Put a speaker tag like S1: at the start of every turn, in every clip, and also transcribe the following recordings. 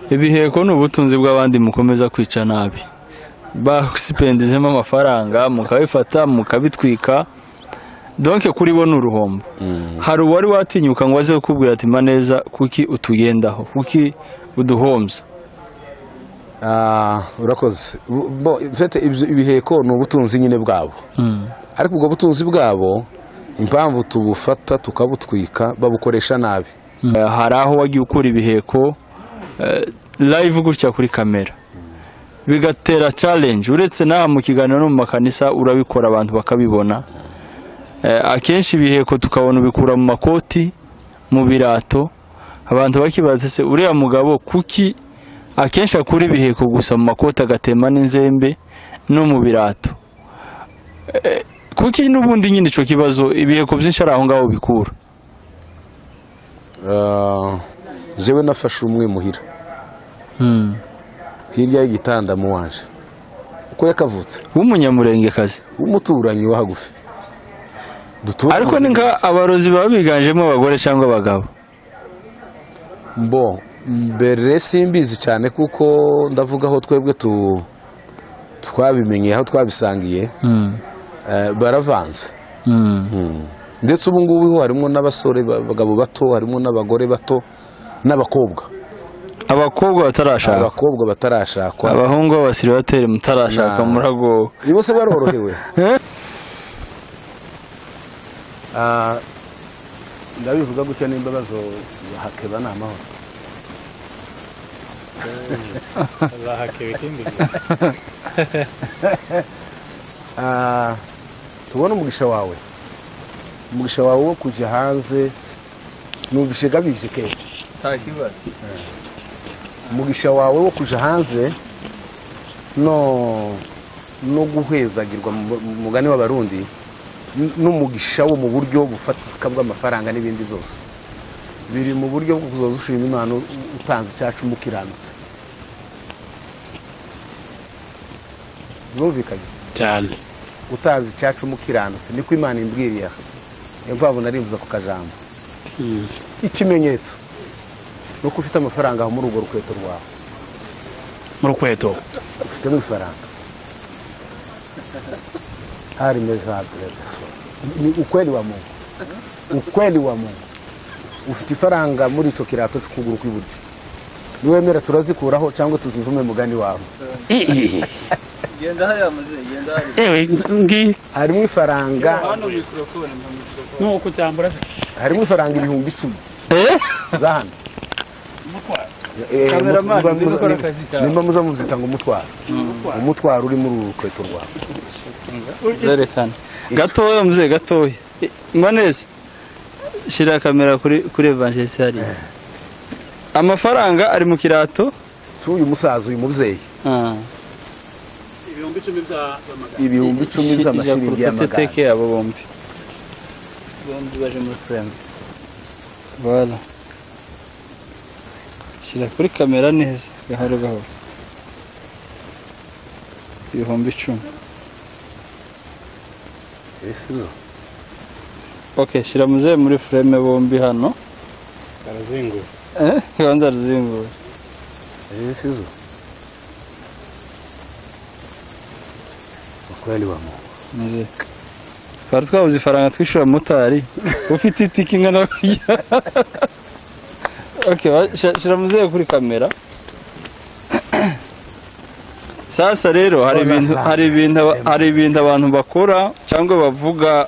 S1: ibiheko ni ubutunzi bw'abandi mukomeza kwica nabi basipendizemo amafaranga mukabifata mukabitwika donke kuri bo ni uruhombo hari uwari watinyuka ngo aze kukubwira ati maneza kuki utugendaho kuki uduhombya
S2: Ah, urakoze Bo, mfite ibyo- ibiheko ni ubutunzi nyine bwabo ariko ubwo butunzi bwabo impamvu tubufata tukabutwika babukoresha nabi
S1: Eh, hari aho wagiye ukura ibiheko eh, live gutya kuri kamera bigatera challenge uretse n'aha mu kiganiro no mu makanisa urabikora abantu bakabibona Eh, akenshi ibiheko tukabona ubikura mu makoti mu birato abantu bakibatse uriya mugabo kuki akenshi akura ibiheko gusa mu makoti agatema n'inzembe no mu birato Eh, kuki n'ubundi nyine icyo kibazo ibiheko byinshi ari aho ngaho bikura
S2: Ah, jewe nafashe umwe muhira hirya y'igitanda mu wanje uko yakavutse
S1: w'umunyamurengekazi
S2: umuturanyi wa hagufi Dutura
S1: ariko
S2: mu-
S1: ni nka abarozi baba biganjemo abagore cyangwa abagabo
S2: bo mbere simbizi cyane kuko ndavuga aho twebwe tu twabimenye aho twabisangiye eh, baravanze ndetse ubu ngubu harimo n'abasore ba- abagabo bato harimo n'abagore bato n'abakobwa
S1: abakobwa batarashaka
S2: abakobwa batarashakwa
S1: abahungu b'abasiribateri mutarashaka
S2: Na-
S1: muragowe
S2: bose barorohewe Ah, ndabivuga gutya n'imbabazo bahakeba ni amahoro Ah, tubone umugisha wawe umugisha wawe wo kujya hanze n'umugisha ugabije ke umugisha wawe wo kujya hanze no no guhezagirwa mu mu mugani w'abarundi n- n'umugisha wo mu buryo bufatika bw'amafaranga n'ibindi byose biri mu buryo bwo kuzoza ushima imana u- utanze icyacu mukiranutse birumvikanye
S3: cyane
S2: utanze icyacu mukiranutse niko imana imbwiriye aha niyo mpamvu narimbuza ku kajambo ikimenyetso ni uko ufite amafaranga aho muri urwo rukweto rwawe
S3: mu rukweto
S2: ufitemo ifaranga hari meza hagaragaza ni ukweli wa mungu ukweli wa mungu ufite ifaranga muri icyo kirato cy'ukuguru kw'iburyo niwemera turazikuraho cyangwa tuzivume mugani wawe
S3: yewe ngi
S2: harimo ifaranga
S3: nuko cyambura
S2: harimo ifaranga ibihumbi icumi za hano
S1: Cameraman, niba ukora akazi kawe.
S2: nimba muza mubyita ngo umutwaro umutwaro uri muri uru rukweto rwawe
S1: zerekana gatoya muze gatoya Eh, maneza shyira kamera kuri kuri evangelisi hariya amafaranga ari mu kirato
S2: cy'uyu musaza uyu mubyeyi
S1: Ah,
S3: ibihumbi icumi by'amagana
S2: ibihumbi icumi
S1: ijya ku
S2: by'amashiringi
S1: rufate
S2: y'amagana
S1: teke abo bombi bombi baje muri fureme voilà shyira kuri kamera neza gahoro gahoro ibihumbi icumi
S2: Eh, sibyo?
S1: ok shyira muzehe muri fureme bombi hano
S3: barazinguye
S1: Eh, banza ruzingura
S2: Eh, sibyo? ukweli wa mungu
S1: muzehe twari twabuze ifaranga twishyura motari ufite itike ingana gutya ok ba- shyira- shyira muzehe kuri kamera sasa rero hari ibintu hari ibintu aba- hari ibintu abantu bakora cyangwa bavuga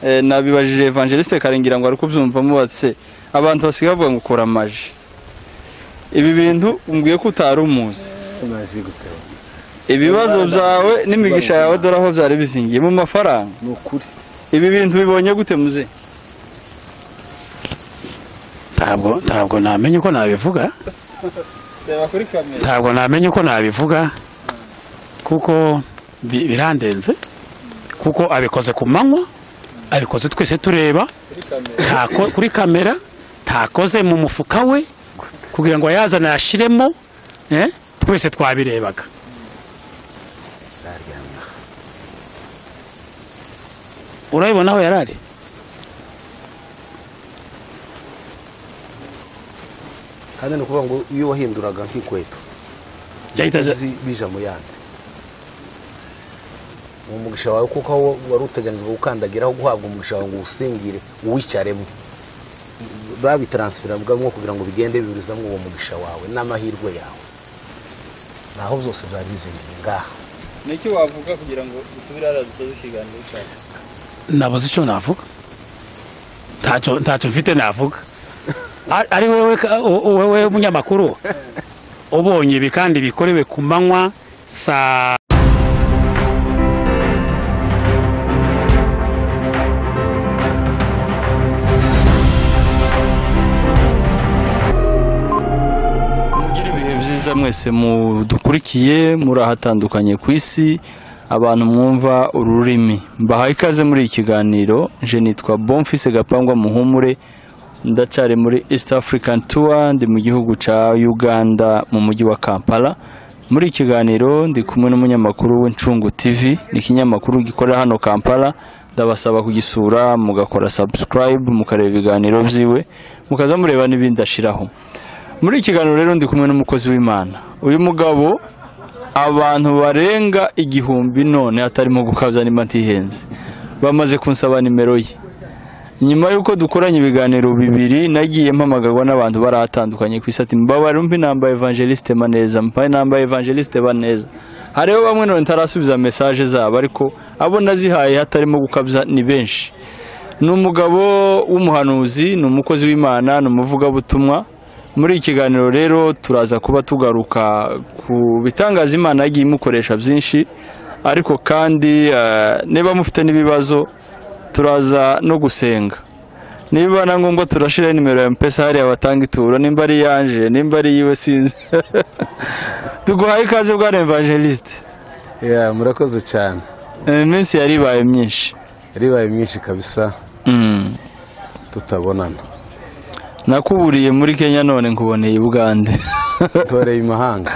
S1: eh, nabibajije evangeliste kare ngira ngo ari kubyumvamo batse abantu basigaye bavuga ngo ukora amaji ibi bintu umbwiye ko utari umuzi
S2: umaze guteba
S1: ibibazo byawe n'imigisha yawe dore aho byari bizingiye mu mafaranga
S2: ni ukuri
S1: ibi bintu bibonye gute muze
S3: ntabwo ntabwo namenye uko nabivuga
S1: reba kuri kamera
S3: ntabwo namenye uko nabivuga kuko bi- birandenze kuko abikoze ku manywa abikoze twese tureba ntako- kuri kamera ntakoze mu mufuka we kugira ngo yazane yashiremo eh, twese twabirebaga urabibona aho yari ari
S2: kandi ni ukuvuga ngo iyo wahinduraga nk'ikweto
S3: yahita aja
S2: uzi bija mu yandi uwo mugisha wawe kuko aho wari uteganijwe gukandagiraho guhabwa umugisha wawe ngo uwusingire uwicaremo babitaransifera bwamwo kugira ngo bigende biburizamo uwo mugisha wawe n'amahirwe yawe naho byose byari bizingiye ngaha
S1: niki wavuga kugira ngo dusubire hariya dusoze ikiganiro cyacu
S3: nabuze icyo navuga ntacyo ntacyo mfite navuga Ari- ari wowe ka- u- u- wowe munyamakuru ubonye ibi kandi bikorewe ku manywa saa
S1: mugire ibihe byiza mwese mudukurikiye muri ahatandukanye ku isi abantu mwumva uru rurimi mbahaye ikaze muri iki kiganiro nje nitwa bomfise gapangwa muhumure ndacari muri east african tour ndi mu gihugu ca uganda mu mujyi wa kampala muri iki kiganiro ndi kumwe n'umunyamakuru w'incungu tv ni ikinyamakuru gikorera hano kampala ndabasaba kugisura mugakora subscribe mukareba ibiganiro vyiwe mukaza mureba n'ibindi ashiraho muri iki kiganiro rero ndi kumwe n'umukozi w'imana uyu mugabo abantu barenga igihumbi none atarimo gukabya nimba ntihenze bamaze kunsaba nimero ye nyuma y'uko dukoranye ibiganiro bibiri nagiye mpamagarwa n'abantu baratandukanye ku isi ati mbabare umpi namba evangeliste baneza mpaye namba evangeliste baneza hariho bamwe none ntarasubiza mesaje zabo ariko abo nazihaye hatarimo gukabya ni benshi ni umugabo w'umuhanuzi ni umukozi w'imana ni umuvugabutumwa muri iki kiganiro rero turaza kuba tugaruka ku bitangaza imana yagiye imukoresha byinshi ariko kandi eh, niba mufite n'ibibazo turaza no gusenga niba na ngombwa turashiraho nimero ya mpesa hariya batanga ituro nimba ari iyanje nimba ari iyiwe sinzi tuguhaye ikaze bwa evangeliste
S2: Yeah, murakoze cyane
S1: Eh, iminsi yari ibaye myinshi
S2: yaribaye myinshi kabisa
S1: Mm.
S2: tutabonana
S1: nakuburiye muri kenya none nkuboneye i bugande
S2: ntoreye imahanga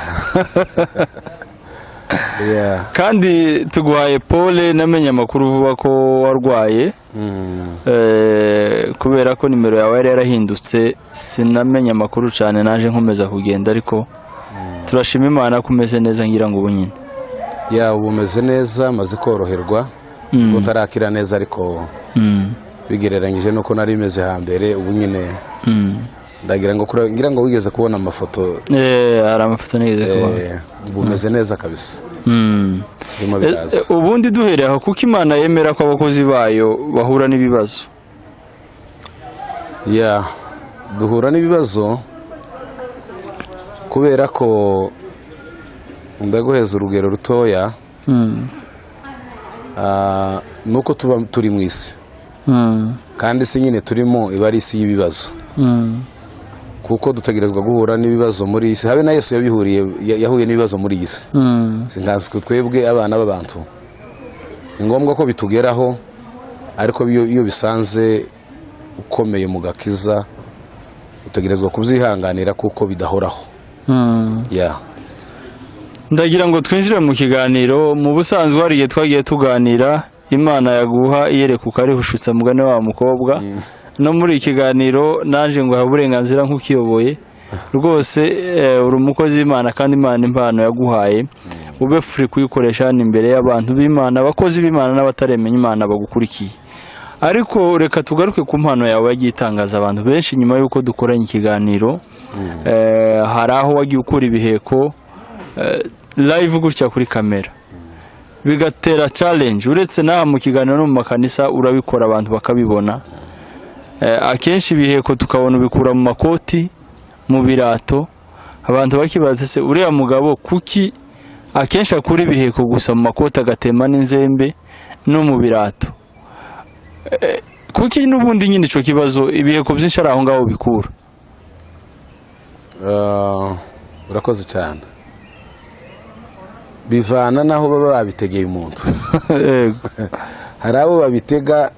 S2: Yeah.
S1: kandi tuguhaye pole namenye amakuru vuba ko warwaye
S2: Mm.
S1: Eh, kubera ko nimero yawe yari yarahindutse sinamenye amakuru cyane naje nkomeza kugenda ariko turashima imana ko umeze neza ngira ngo ubu nyine
S2: ya ubu umeze neza maze koroherwa ngo tarakira neza ariko
S1: Mm,
S2: bigereranyije nuko nari imeze hambere ubu nyine
S1: mm.
S2: ndagira ngo kure- ngira ngo wigeze kubona amafoto
S1: Eh, hari amafoto nigeze kubona
S2: eh, ubu umeze neza kabisa
S1: Mm.
S2: birimo
S1: Eh,
S2: biraza
S1: eh, ubundi duhereye aho kuko imana yemera ko abakozi bayo bahura n'ibibazo
S2: ya duhura n'ibibazo kubera ko ndaguheza urugero rutoya
S1: Mm,
S2: ah, nuko tuba turi mu isi
S1: mm,
S2: kandi isi nyine turimo iba ari isi y'ibibazo
S1: mm,
S2: kuko dutegerezwa guhura n'ibibazo muri iyi si habe na yesu yabihuriye ya- yahuye n'ibibazo muri iyi si
S1: mm,
S2: si nkazi ko twebwe abana b'abantu ni ngombwa ko bitugeraho ariko iyo iyo bisanze ukomeye mu gakiza utegerezwa kubyihanganira kuko bidahoraho
S1: mm.
S2: ya
S1: ndagira ngo twinjire mu kiganiro mu busanzwe hari igihe twagiye tuganira imana yaguha iyereka ukarihushyitsa mugane wa mukobwa no muri iki kiganiro naje ngo habe uburenganzira nk'ukiyoboye rwose eh, uri umukozi w'imana kandi imana impano yaguhaye ube furi kuyikoresha hano imbere y'abantu b'imana abakozi b'imana n'abataremenya imana bagukurikiye ariko reka tugaruke ku mpano yawe yagiye itangaza abantu benshi nyuma y'uko dukoranye ikiganiro Eh, hari aho wagiye ukura ibiheko eh, live gutya kuri kamera bigatera challenge uretse n'aha mu kiganiro no mu makanisa urabikora abantu bakabibona Eh, akenshi ibiheko tukabona ubikura mu makoti mu birato abantu bakibaza se uriya mugabo kuki akenshi akura ibiheko gusa mu makoti agatema n'inzembe no mu birato Eh, kuki n'ubundi nyine icyo kibazo ibiheko byinshi ari aho ngaho bikura
S2: Ah, urakoze cyane bivana n'aho baba babitegeye umuntu
S1: Yego.
S2: hari abo babitega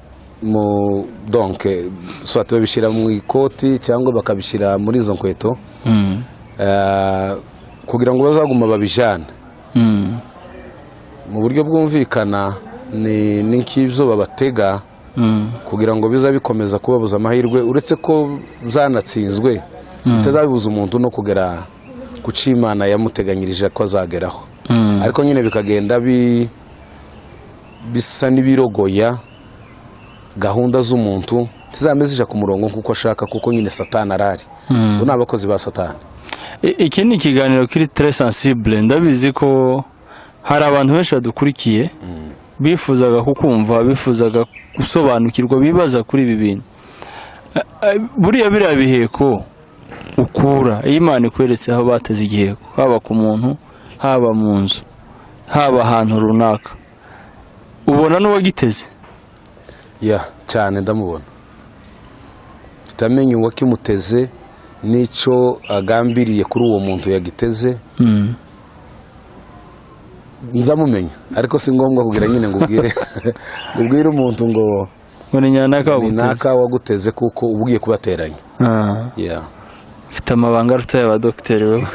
S2: mu donke swati babishyira mu ikoti cyangwa bakabishyira muri izo nkweto
S1: Mm,
S2: eh, kugira ngo bazaguma babijyane
S1: mm,
S2: mu buryo bwumvikana ni ni nk'ibyo babatega
S1: mm,
S2: kugira ngo biza bikomeza kubabuza amahirwe uretse ko zanatsinzwe bitazabibuza umuntu no kugera ku cyo imana yamuteganyirije ko azageraho ariko nyine bikagenda bi- bisa n'ibirogoya gahunda z'umuntu zizaba zija ku murongo nk'uko ashaka kuko nyine satani arahari ubu ni abakozi ba satani
S1: I- iki ni ikiganiro kiri tere sansibure ndabizi ko hari abantu benshi badukurikiye bifuzaga kukumva bifuzaga gusobanukirwa bibaza kuri ibi bintu Eh, eh, buriya biriya biheko ukura iyo imana ikweretse aho bateze igiheko haba ku muntu haba mu nzu haba ahantu runaka ubona n'uwagiteze
S2: ya cyane ndamubona tutamenya uwakimuteze n'icyo agambiriye kuri uwo muntu yagiteze nzamumenya ariko si ngombwa kugira nyine ngo ubwire ngo ubwire umuntu ngo
S1: ngo ni nyanaka
S2: ni
S1: waguteze
S2: naka waguteze kuko uba ugiye kubateranya
S1: Ah.
S2: Yeah.
S1: mfite amabanga aruta y'abadogiteri wowe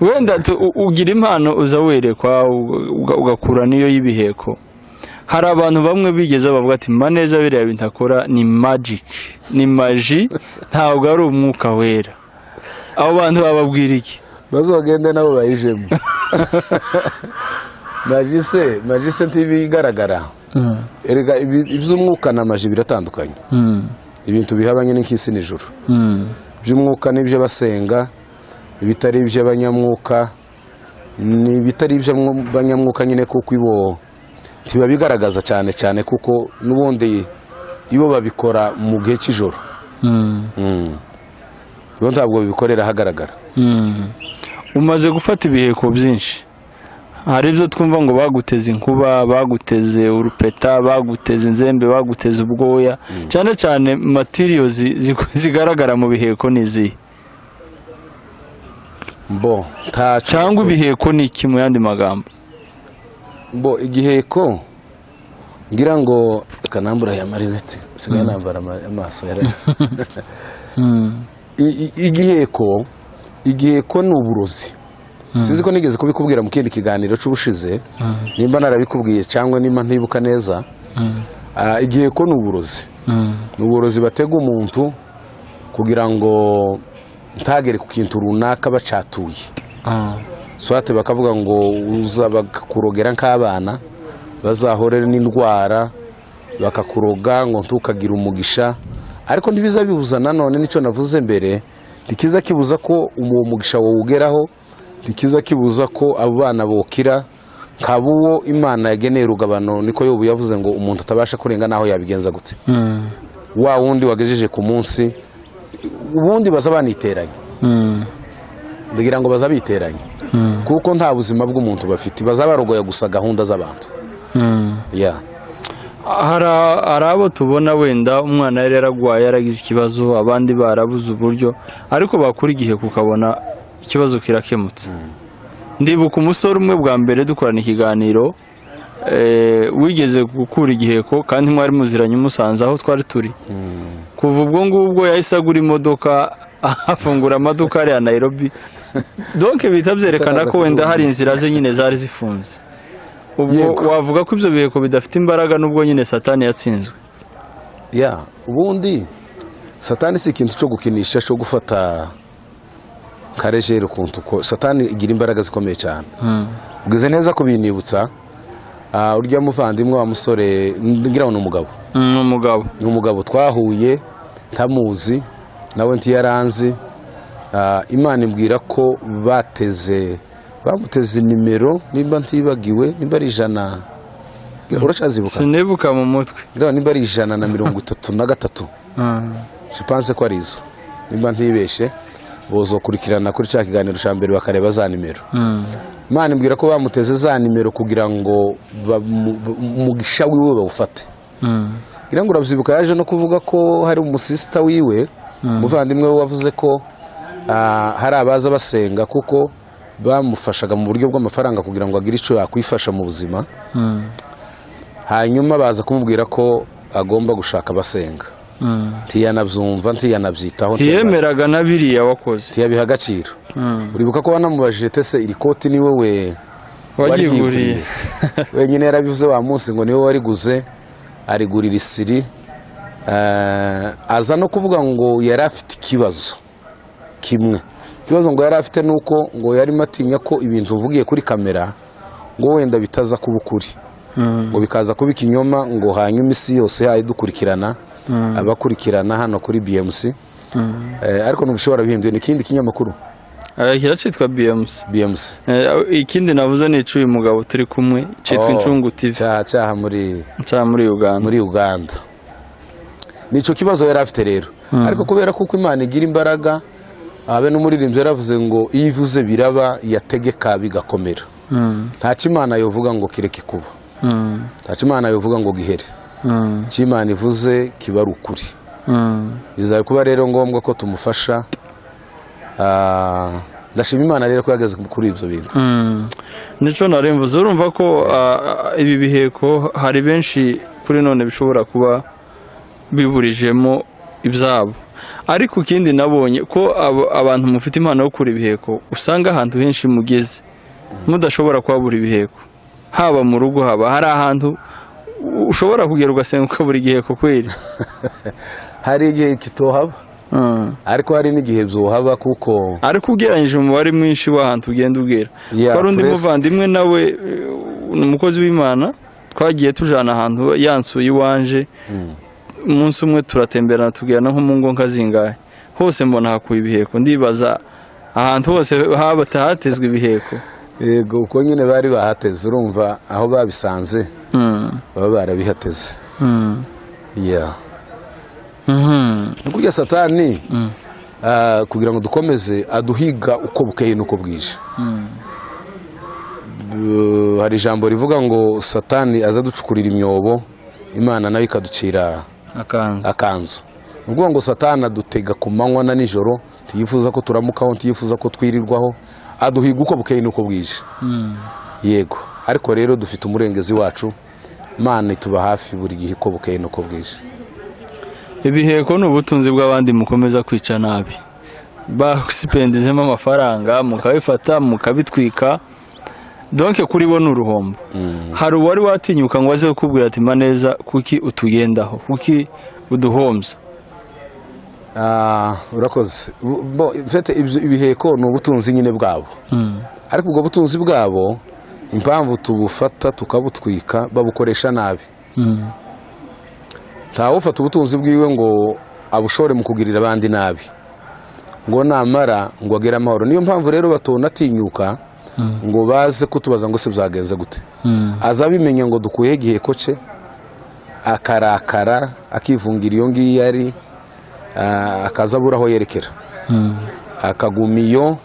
S1: wenda tu- u- ugira impano uza werekwa uga- uga- ugakura n'iyo y'ibiheko hari abantu bamwe bigeze bavuga ati mba neza biriya bintu akora ni magic ni maji ntabwo ari umwuka wera abo bantu bababwira iki
S2: bazogende nabo bayijemo majise majise ntibigaragara erega ibi- iby'umwuka na maji biratandukanye ibintu bihabanye n'inkisi n'ijuru iby'umwuka n'ibyo basenga ibitari iby'abanyamwuka ni ibitari iby'abanyamwuka nyine kuko ibo ntibabigaragaza cyane cyane kuko n'ubundi ibo babikora mu gihe cy'ijoro Mm. ibo ntabwo babikorera ahagaragara
S1: umaze gufata ibiheko byinshi hari ibyo twumva ngo baguteze inkuba baguteze urupeta baguteze inzembe baguteze ubwoya cyane cyane matiriyo zi- zi- zigaragara mu biheko ni izihe
S2: bo ntaco
S1: cyangwa ibiheko ni iki mu yandi magambo
S2: bo igiheko ngira ngo kanambura ya marinete sigaye nambara ama- amaso yara I- i- igiheko igiheko ni uburozi sinzi ko nigeze kubikubwira mu kindi kiganiro cy'ubushize nimba narabikubwiye cyangwa nimba ntibuka neza Ah, igiheko ni uburozi ni uburozi batega umuntu kugira ngo ntagere ku kintu runaka bacatuye swate bakavuga ngo uza bakakurogera nk'abana bazahore n'indwara bakakuroga ngo ntukagira umugisha ariko ntibiza bibuza nanone nicyo navuze mbere ntikiza kibuza ko uwo mugisha wawugeraho ntikiza kibuza ko abo bana bokira nkaba uwo imana yageneye urugabano niko yobu yavuze ngo umuntu atabasha kurenga n'aho yabigenza gute wa wundi wagejeje ku munsi ubundi baza baniteranye ndagira ngo baza biteranye kuko nta buzima bw'umuntu bafite baza barogoya gusa gahunda z'abantu ya
S1: hari hari abo tubona wenda umwana yari yaragwaye yaragize ikibazo abandi barabuze uburyo ariko bakura igihe ukabona ikibazo kirakemutse ndibuka umusore umwe bwa mbere dukorana ikiganiro eh, wigeze gukura igiheko kandi mwari muziranye umusanze aho twari turi kuva ubwo ngubwo yahise agura imodoka afungura amaduka hariya Nairobi donke bihita byerekana ko wenda hari inzira ze nyine zari zifunze ubwo
S2: Yego.
S1: wavuga ko ibyo biheko bidafite imbaraga n'ubwo nyine satani yatsinzwe
S2: ya ubundi satani si ikintu cyo gukinisha cyo gufata karejeri ukuntu ko satani igira imbaraga zikomeye cyane bwize neza kubinibutsa ah, urya muvandimwe wa musore ngira ngo ni umugabo
S1: ni umugabo
S2: ni umugabo twahuye ntamuzi nawe ntiyaranzi Ah, imana imbwira ko bateze bamuteze nimero nimba ntibagiwe nimba ari ijana uracyazibuka
S1: sinibuka mu mutwe
S2: ngira ngo nimba ari ijana na mirongo itatu na gatatu je pense ko ari izo nimba ntibeshe bozokurikirana kuri cya kiganiro cya mbere bakareba za nimero imana imbwira ko bamuteze za nimero kugira ngo bamu- umugisha wiwe bawufate ngira ngo urabyibuka yaje no kuvuga ko hari umusisita wiwe umuvandimwe we wavuze ko ah, hari abaza basenga kuko bamufashaga mu buryo bw'amafaranga kugira ngo agire icyo yakwifasha mu buzima hanyuma baza kumubwira ko agomba gushaka abasenga ntiyanabyumva ntiyanabyitaho ntiyanabyitaho.
S1: ntiyemeraga na biriya wakoze
S2: ntiyabiha agaciro uribuka ko wanamubajije tese iri koti ni wowe
S1: wagiguriye
S2: wenyine yarabivuze wa munsi ngo niwe wariguze arigurira isiri Eh, aza no kuvuga ngo yari afite ikibazo kimwe ikibazo ngo yari afite ni uko ngo yarimo atinya ko ibintu uvugiye kuri kamera ngo wenda bitaza kuba ukuri ngo bikaza kuba ikinyoma ngo hanyuma isi yose yayo dukurikirana abakurikirana hano kuri bmc Eh, ariko ntibishobora bihinduye ni ikindi kinyamakuru
S1: arakira cyitwa bmc
S2: bmc
S1: Eh, ikindi navuze ni icuye umugabo turi kumwe cyitwa
S2: Oh,
S1: incungu tv
S2: cyaha cyaha muri
S1: cya muri uganda
S2: muri uganda nicyo kibazo yari afite rero ariko kubera ko uko imana igira imbaraga abe n'umuririmbyi yaravuze ngo iyo ivuze biraba yategeka bigakomera
S1: Mm,
S2: ntacyo imana yovuga ngo kireke kuba
S1: mm,
S2: ntacyo imana yovuga ngo gihere
S1: mm,
S2: icyo imana ivuze kiba ari ukuri
S1: mm.
S2: bizaba kuba rero ngombwa ko tumufasha Ah, ndashima imana rero ko yageze kuri ibyo bintu
S1: Mm. nico naremvuze urumva ko ah, ibi biheko hari benshi kuri none bishobora kuba biburijemo ibyabo ariko ikindi nabonye ko abo- abantu mufite impano yo kura ibiheko usanga ahantu henshi mugeze mudashobora kuhabura ibiheko haba mu rugo haba hari ahantu ushobora kugera ugasenga ukabura igiheko kweri
S2: hari igihe kitohaba
S1: Mm.
S2: ariko hari n'igihe byohaba kuko
S1: ariko ugereranyije umubare mwinshi w'ahantu ugenda ubwira
S2: Yeah,
S1: wari undi
S2: press.
S1: muvandimwe nawe eh, ni umukozi w'imana twagiye tujana ahantu yansuye iwanje umunsi umwe turatemberana tugirana nko mu ngo nka zingahe hose mbona hakuye ibiheko ndibaza ahantu hose haba hatezwe ibiheko
S2: yego uko nyine bari bahateze urumva aho babisanze
S1: Mm,
S2: baba barabihateze
S1: mm,
S2: Yeah.
S1: mhm,
S2: ni kurya satani ah, kugira ngo dukomeze aduhiga uko bukeye n'uko bwije Bu- hari ijambo rivuga ngo satani aza ducukurira imyobo imana nayo ikaducira
S1: akanzu
S2: akanzu ni ukuvuga ngo satani adutega ku manywa na nijoro tuyifuza ko turamukaho tuyifuza ko twirirwaho aduhiga uko bukeye n'uko bwije yego ariko rero dufite umurengezi wacu imana ituba hafi buri gihe uko bukeye n'uko bwije
S1: ibiheko ni ubutunzi bw'abandi mukomeza kwica nabi basipendizemo amafaranga mukabifata mukabitwika donke kuri bo ni uruhombo hari uwari watinyuka ngo aze kukubwira ati maneza kuki utugendaho kuki uduhombya
S2: Ah, urakoze Bu- bo mfite ibyo- ibiheko ni ubutunzi nyine bwabo ariko ubwo butunzi bwabo impamvu tubufata tukabutwika babukoresha nabi ntawufata ubutunzi bwiwe ngo abushore mu kugirira abandi nabi ngo namara ngo agere amahoro niyo mpamvu rero batonatinyuka ngo baze kutubaza ngo se byagenze gute aza abimenye ngo dukuyeho igiheko cye akarakara akivungira iyo ngiyo ari ah, akaza abura aho yerekera akaguma iyo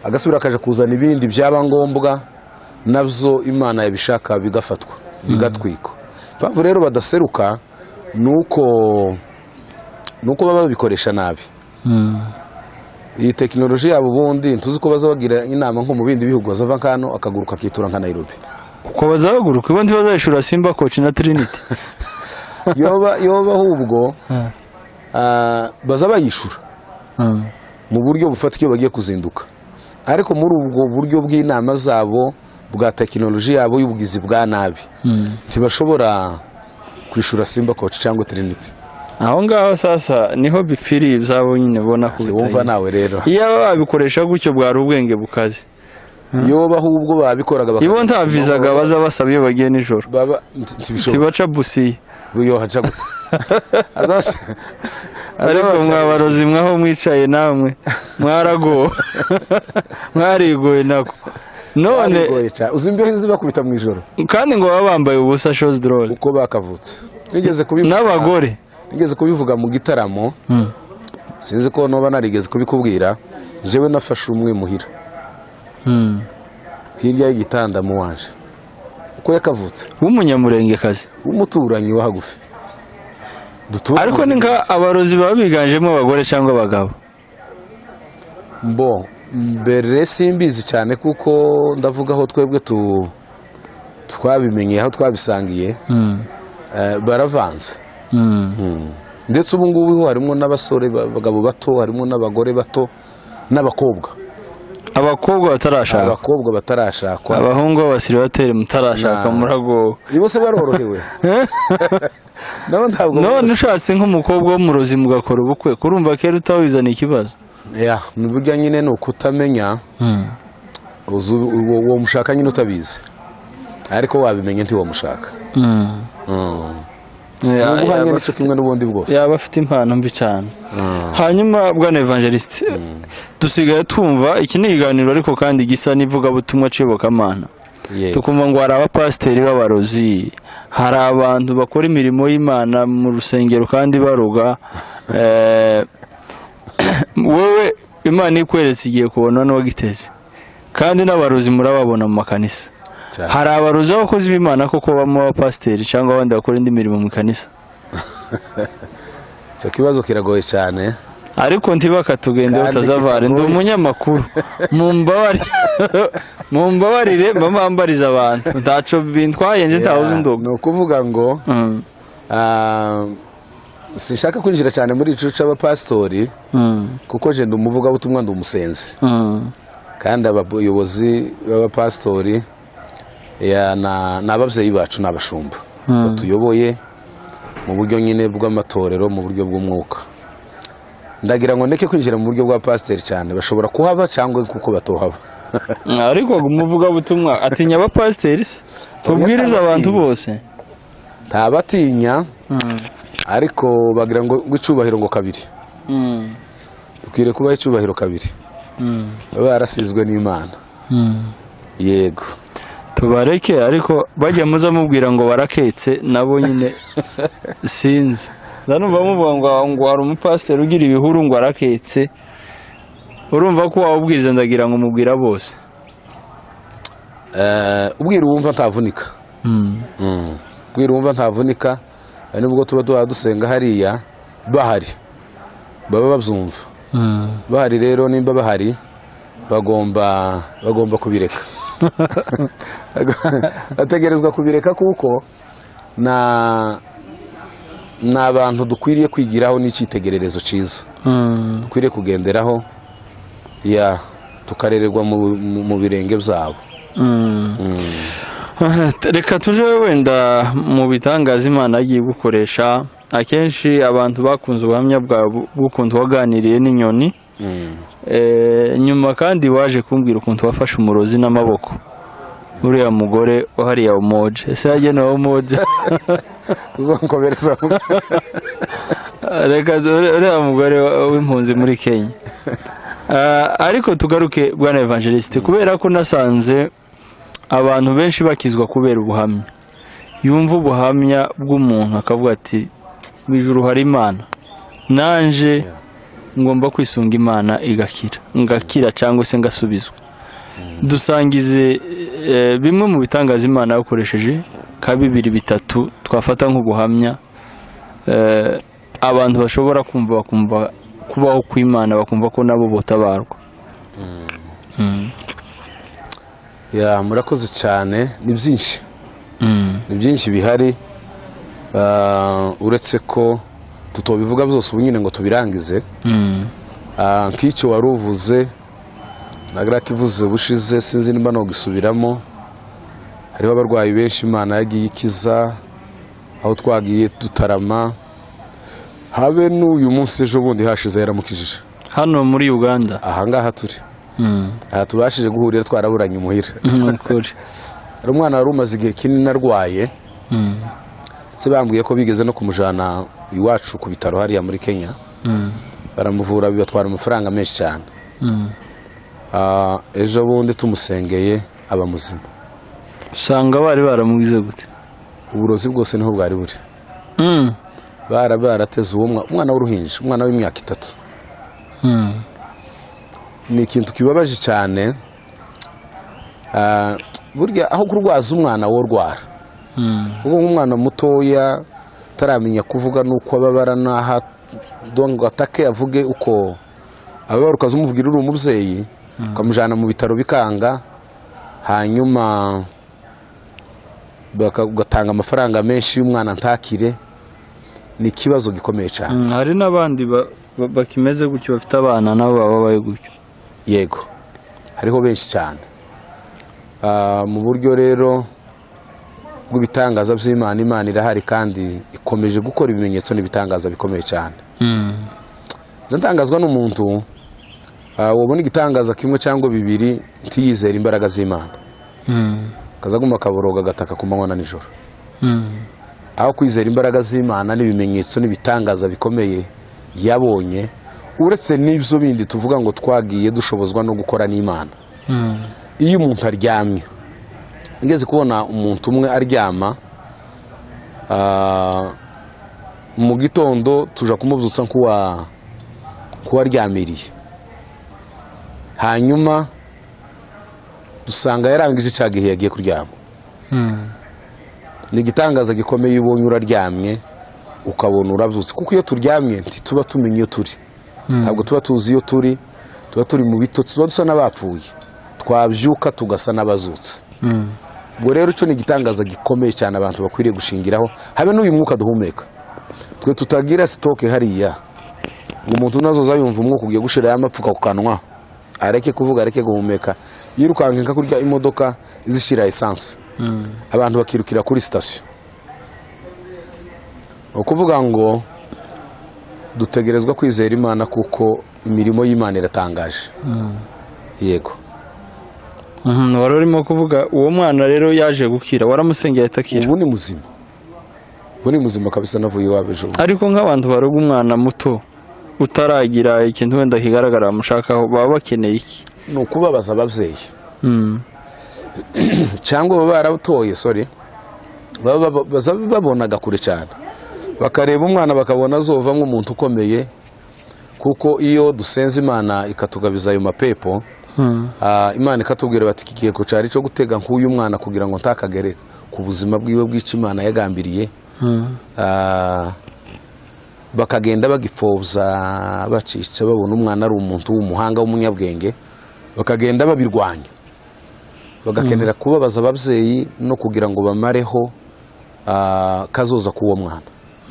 S2: agasubira akaja kuzana ibindi byaba ngombwa nabyo imana yabishaka bigafatwa bigatwikwa impamvu rero badaseruka ni uko ni uko baba babikoresha nabi iyi tekinoloji yabo ubundi ntuzi ko baza bagira inama nko mu bindi bihugu bazava nka hano akaguruka akitura nka nairobi
S1: kuko bazahaguruka ubundi bazayishura simba koci na tiriniti
S2: yoba yoba ahubwo ah, baza bayishura mu buryo bufatika iyo bagiye kuzinduka ariko muri ubwo buryo bw'inama zabo bwa tekinoloji yabo y'ubugizi bwa nabi ntibashobora kwishura simba koci cyangwa tiriniti
S1: aho ngaho sasa niho bipfiriye ibyabo nyine ubona ko
S2: wumva
S1: bitayizi
S2: nawe rero
S1: iyo babikoresha gutyo bwari ubwenge bukaze
S2: yoba ahubwo babikoraga baka-
S1: ibo nta vizaga baza basaba iyo bagiye nijoro
S2: baba nti- ntibishobora
S1: tibaca busiye
S2: yohaca gute Azabaca-
S1: ariko
S2: azabaca-
S1: mwabarozi mwaho mwicaye namwe mwaragowe mwarigoye nako none
S2: Barigoye cyane. uzi imbeho zibakubita mu ijoro
S1: kandi ngo baba bambaye ubusa shozi dorore
S2: uko bakavutse nigeze kubivuga
S1: n'abagore
S2: nigeze kubivuga mu gitaramo sinzi ko noba narigeze kubikubwira jewe nafashe umwe muhira hirya y'igitanda mu wanje uko yakavutse
S1: w'umunyamurengekazi
S2: w'umuturanyi wa hagufi Dutura
S1: ariko
S2: mu
S1: ni nka abarozi baba biganjemo abagore cyangwa abagabo
S2: bo mbere simbizi cyane kuko ndavuga aho twebwe tu twabimenye aho twabisangiye eh, baravanze ndetse ubu ngubu harimo n'abasore abagabo bato harimo n'abagore bato n'abakobwa
S1: abakobwa batarashaka
S2: abakobwa batarashakwa
S1: abahungu b'abasiribateri mutarashaka
S2: Na-
S1: muragowe
S2: bose barorohewe nabo ntabwo
S1: none ushatse nk'umukobwa w'umurozi mugakora ubukwe kurumva kera utawizana ikibazo
S2: ya ni burya nyine ni ukutamenya uzi uwo uwo mushaka nyine utabizi ariko wabimenya ntiwamushaka
S1: Ya-
S2: ni ubuhanga
S1: yaba
S2: n'icyo kimwe n'ubundi bwose
S1: yaba afite impano mbi cyane hanyuma bwana evangelisite dusigaye twumva iki ni ikiganiro ariko kandi gisa n'ivugabutumwa ciyobokamana
S2: Yego.
S1: tukumva ngo hari abapasiteri b'abarozi hari abantu bakora imirimo y'imana mu rusengero kandi baroga Eh, wowe imana ikweretse igiye kubona n'uwagiteze kandi n'abarozi murababona mu makanisa
S2: Cyane.
S1: hari abarozi b'abakozi b'imana koko bamo abapasiteri cyangwa abandi bakora indi mirimo mu kanisa
S2: icyo kibazo kiragoye cyane
S1: ariko ntibakatugende
S2: Kandi
S1: batazavare ndi
S2: kitagoye.
S1: umunyamakuru mumbabari- mumbabarire mba mbambariza abantu ntaco bintwaye nje ntawe uzi
S2: Ya,
S1: undoga
S2: ni ukuvuga ngo
S1: Mm,
S2: ah, sinshaka kwinjira cyane muri ico cy'abapasitori
S1: mm,
S2: kuko je ndi umuvugabutumwa ndi umusenzi
S1: mm,
S2: kandi abayobozi b'abapasitori ya, na- ni ababyeyi bacu ni abashumba batuyoboye mu buryo nyine bw'amatorero mu buryo bw'umwuka ndagira ngo ndeke kwinjira mu buryo bwa pasiteri cyane bashobora kuhaba cyangwa kuko batohaba
S1: ariko umuvugabutumwa atinya abapasiteri se tubwiriza abantu bose
S2: ntabatinya ariko bagira ngo icyubahiro ngo kabiri
S1: Mm,
S2: dukwiriye kubaha icyubahiro kabiri
S1: mm,
S2: baba barasizwe n'imana
S1: mm.
S2: yego
S1: tubareke ariko bajya muza mubwira ngo baraketse nabo nyine sinzi ndanumva muvuga ngo ngo hari umupasiteri ugira ibihuru ngo araketse urumva ko wawubwiza ndagira ngo mubwira bose
S2: Eh, ubwira uwumva ntavunika ubwira uwumva ntavunika ari nubwo tuba duha dusenga hariya bahari baba babyumva bahari rero nimba bahari bagomba bagomba kubireka bategerezwa kubireka kuko na ni abantu dukwiriye kwigiraho n'icyitegererezo cyiza dukwiriye kugenderaho ya tukarererwa mu- mu- mu birenge byabo
S1: reka tuje wenda mu bitangaza imana yagiye gukoresha akenshi abantu bakunze ubuhamya bwawe bw'ukuntu waganiriye n'inyoni Eh, nyuma kandi waje kumbwira ukuntu wafashe umurozi n'amaboko uriya mugore wahariya umoje ese yagenewe umoje
S2: uzonkomereza
S1: reka dore uriya mugore wa- w'impunzi muri kenya Ah, ariko tugaruke bwana evangelisite kubera ko nasanze abantu benshi bakizwa kubera ubuhamya yumva ubuhamya bw'umuntu akavuga ati mu ijuru hari imana nanje ngomba kwisunga imana igakira ngakira cyangwa se ngasubizwa dusangize eh, bimwe mu bitangaza imana yakoresheje ka bibiri bitatu twafata nk'ubuhamya eh, abantu bashobora kumva bakumva kubaho kw'imana bakumva ko nabo botabarwa
S2: ya murakoze cyane ni byinshi
S1: Mm.
S2: ni byinshi bihari Ah, uretse ko tutobivuga byose ubu nyine ngo tubirangize
S1: Mm.
S2: Ah, nk'icyo wari uvuze nagara kivuze bushize sinzi nimba nogisubiramo hariho abarwayi benshi imana yagiye ikiza aho twagiye dutarama habe n'uyu munsi ejo bundi hashize yaramukijije
S1: hano muri uganda
S2: ahangaha turi
S1: Mm.
S2: aha tubashije guhurira twaraburanye umuhira
S1: ni ukuri
S2: hari umwana wari umaze igihe kinini arwaye
S1: Mm.
S2: ndetse bambwiye ko bigeze no kumujyana iwacu ku bitaro hariya muri kenya
S1: Mm.
S2: baramuvura bibatwara amafaranga menshi cyane
S1: Mm.
S2: Ah, ejo bundi tumusengeye aba muzima
S1: usanga bari baramugize gute
S2: uburozi bwose niho bwari buri
S1: Mm.
S2: bara barateze uwo mwa- umwana w'uruhinja umwana w'imyaka itatu
S1: Mm.
S2: ni ikintu kibabaje cyane Ah, burya aho kurwaza umwana wo rwara
S1: Mm.
S2: ubu nk'umwana mutoya utaramenya kuvuga n'uko ababara n'aha ngo atake avuge uko ababara ukazimuvugira uri umubyeyi ukamujyana mu bitaro bikanga hanyuma baka- ugatanga amafaranga menshi y'umwana ntakire ni ikibazo gikomeye cyane
S1: Mm. hari n'abandi ba- ba- bakimeze gutyo bafite abana nabo baba babaye gutyo
S2: yego hariho benshi cyane Ah, mu buryo rero rw'ibitangaza by'imana imana irahari kandi ikomeje gukora ibimenyetso n'ibitangaza bikomeye cyane Njya ntangazwa n'umuntu ah, wabona igitangaza kimwe cyangwa bibiri ntiyizere imbaraga z'imana akazaguma akaboroga agataka ku manywa na nijoro aho kwizera imbaraga z'imana n'ibimenyetso n'ibitangaza bikomeye yabonye uretse n'ibyo bindi tuvuga ngo twagiye dushobozwa no gukora n'imana iyo umuntu aryamye ngeze kubona umuntu umwe aryama ah, mu gitondo tuja kumubyutsa nk'uwa nk'uwaryamiriye hanyuma dusanga yarangije cya gihe yagiye kuryama ni igitangaza gikomeye iyo ubonye uraryamye ukabona urabyutse kuko iyo turyamye ntituba tumenya iyo turi ntabwo tuba tuzi iyo turi tuba turi mu bito tuba dusa n'abapfuye twabyuka tugasa n'abazutse ubwo rero icyo ni igitangaza gikomeye cyane abantu bakwiriye gushingiraho habe n'uyu mwuka duhumeka twe tutagira sitoke hariya ngo umuntu unazoza yumva umwuka ugiye gushiraho amapfuka ku kanwa areke kuvuga areke guhumeka yirukanka nka kurya imodoka izishira esanse abantu bakirukira kuri sitasiyo ni ukuvuga ngo dutegerezwa kwizera imana kuko imirimo y'imana iratangaje yego
S1: Mhm, wari urimo kuvuga uwo mwana rero yaje gukira waramusengeye ahita akira
S2: ubu ni muzima ubu ni muzima kabisa navuye iwabo ejo bundi.
S1: ariko nk'abantu baroga umwana muto utaragira ikintu wenda kigaragara bamushakaho baba bakeneye iki
S2: ni ukubabaza ababyeyi
S1: Mm,
S2: cyangwa baba baratoye sore baba baba- baza babonaga kure cyane bakareba umwana bakabona azova nk'umuntu ukomeye kuko iyo dusenze imana ikatugabiza ayo mapepo
S1: mm,
S2: ah, imana ikatubwira bati iki giheko cyari cyo gutega nk'uyu mwana kugira ngo ntakagere ku buzima bwiwe bw'icyo imana yagambiriye
S1: mm,
S2: Ah, bakagenda bagipfobya bacica babona umwana ari umuntu w'umuhanga w'umunyabwenge bakagenda babirwanya bagakenera kubabaza ababyeyi no kugira ngo bamareho ah, kazoza k'uwo mwana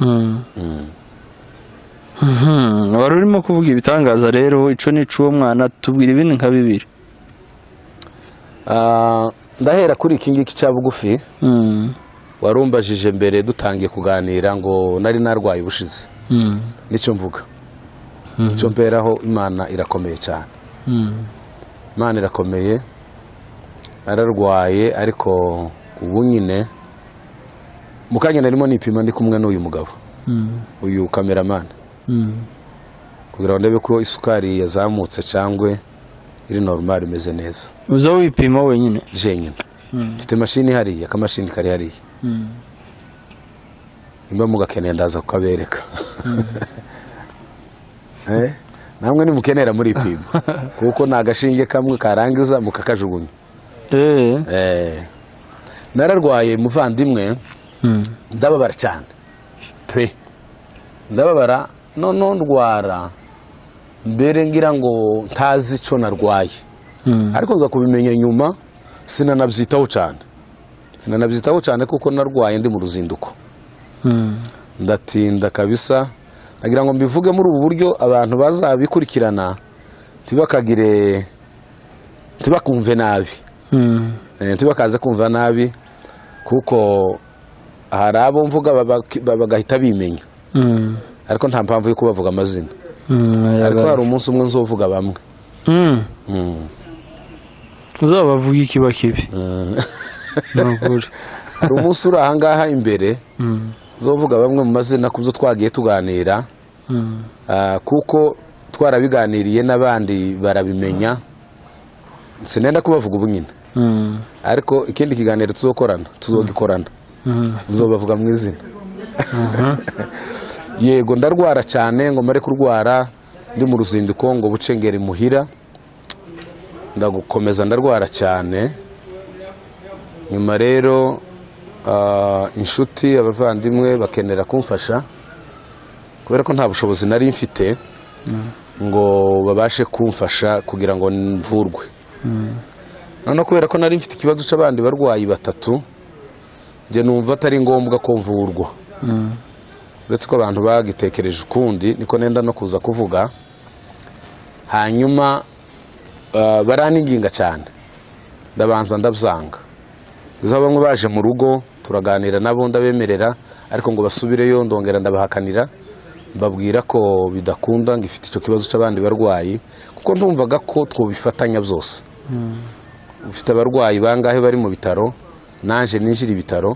S1: mm. Mhm, wari urimo kuvuga ibitangaza rero ico n'ic'uwo mwana tubwira ibindi nka bibiri
S2: Ah, ndahera kuri iki ngiki cya bugufi
S1: Mm,
S2: warumbajije mbere dutangiye kuganira ngo nari narwaye ubushize
S1: mm,
S2: nicyo mvuga nicyo mberaho imana irakomeye cyane
S1: mm,
S2: imana irakomeye ararwaye ariko ubu nyine mu kanya narimo nipima ndi kumwe n'uyu mugabo
S1: mm,
S2: uyu kameramani
S1: mm.
S2: kugira ngo ndebe ko isukari yazamutse cyangwa iri normal imeze neza
S1: uza wipima wenyine
S2: jenyine mfite imashini hariya akamashini kari hariya
S1: Mm.
S2: nimba mugakeneye ndaza kukabereka Eh? namwe nimukenera muri ipima kuko ni agashinge kamwe karangiza mukakajugunya
S1: Eh.
S2: Eh. nararwaye muvandimwe
S1: Mm.
S2: ndababara cyane pe ndababara none ndwara mbere ngira ngo ntazi icyo narwaye
S1: Mm.
S2: ariko nza kubimenya nyuma sinanabyitaho cyane sinanabyitaho cyane kuko narwaye ndi mu ruzinduko
S1: Mm.
S2: ndatinda kabisa nagira ngo mbivuge muri ubu buryo abantu bazabikurikirana ntibakagire ntibakumve nabi
S1: Mm.
S2: Eh, ntibakaze kumva nabi kuko hari abo mvuga baba- ba- bagahita bimenya
S1: Mm.
S2: ariko nta mpamvu yo kubavuga amazina
S1: Mm.
S2: ariko
S1: yaga-
S2: hari umunsi umwe nzovuga bamwe
S1: Mm.
S2: Mm.
S1: uzabavuga ikiba kibi ni ukuri
S2: hari umunsi uri ahangaha imbere
S1: Mm.
S2: nzovuga bamwe mu mazina ku byo twagiye tuganira
S1: Mm.
S2: ah, kuko twarabiganiriye n'abandi barabimenya sinenda kubavuga ubu nyine
S1: Mm.
S2: ariko ikindi kiganiro tuzokorana tuzogikorana
S1: Mm.
S2: nzobavuga mu izina yego ndarwara cyane ngo mare kurwara ndi mu ruzinduko ngo bucengere muhira ndagukomeza ndarwara cyane nyuma rero ah, inshuti abavandimwe bakenera kumfasha kubera ko nta bushobozi nari mfite ngo babashe kumfasha kugira ngo mvurwe noneho kubera ko nari mfite ikibazo cy'abandi barwayi batatu njye numva atari ngombwa ko mvurwa
S1: Mm.
S2: uretse ko abantu bagitekereje ukundi niko nenda no kuza kuvuga hanyuma ah, baraninginga cyane ndabanza ndabyanga izo bamwe baje mu rugo turaganira nabo ndabemerera ariko ngo basubireyo ndongera ndabahakanira mbabwira ko bidakunda ngo ifite icyo kibazo cy'abandi barwayi kuko ndumvaga ko twobifatanya byose ufite abarwayi bangahe bari mu bitaro naje ninjira ibitaro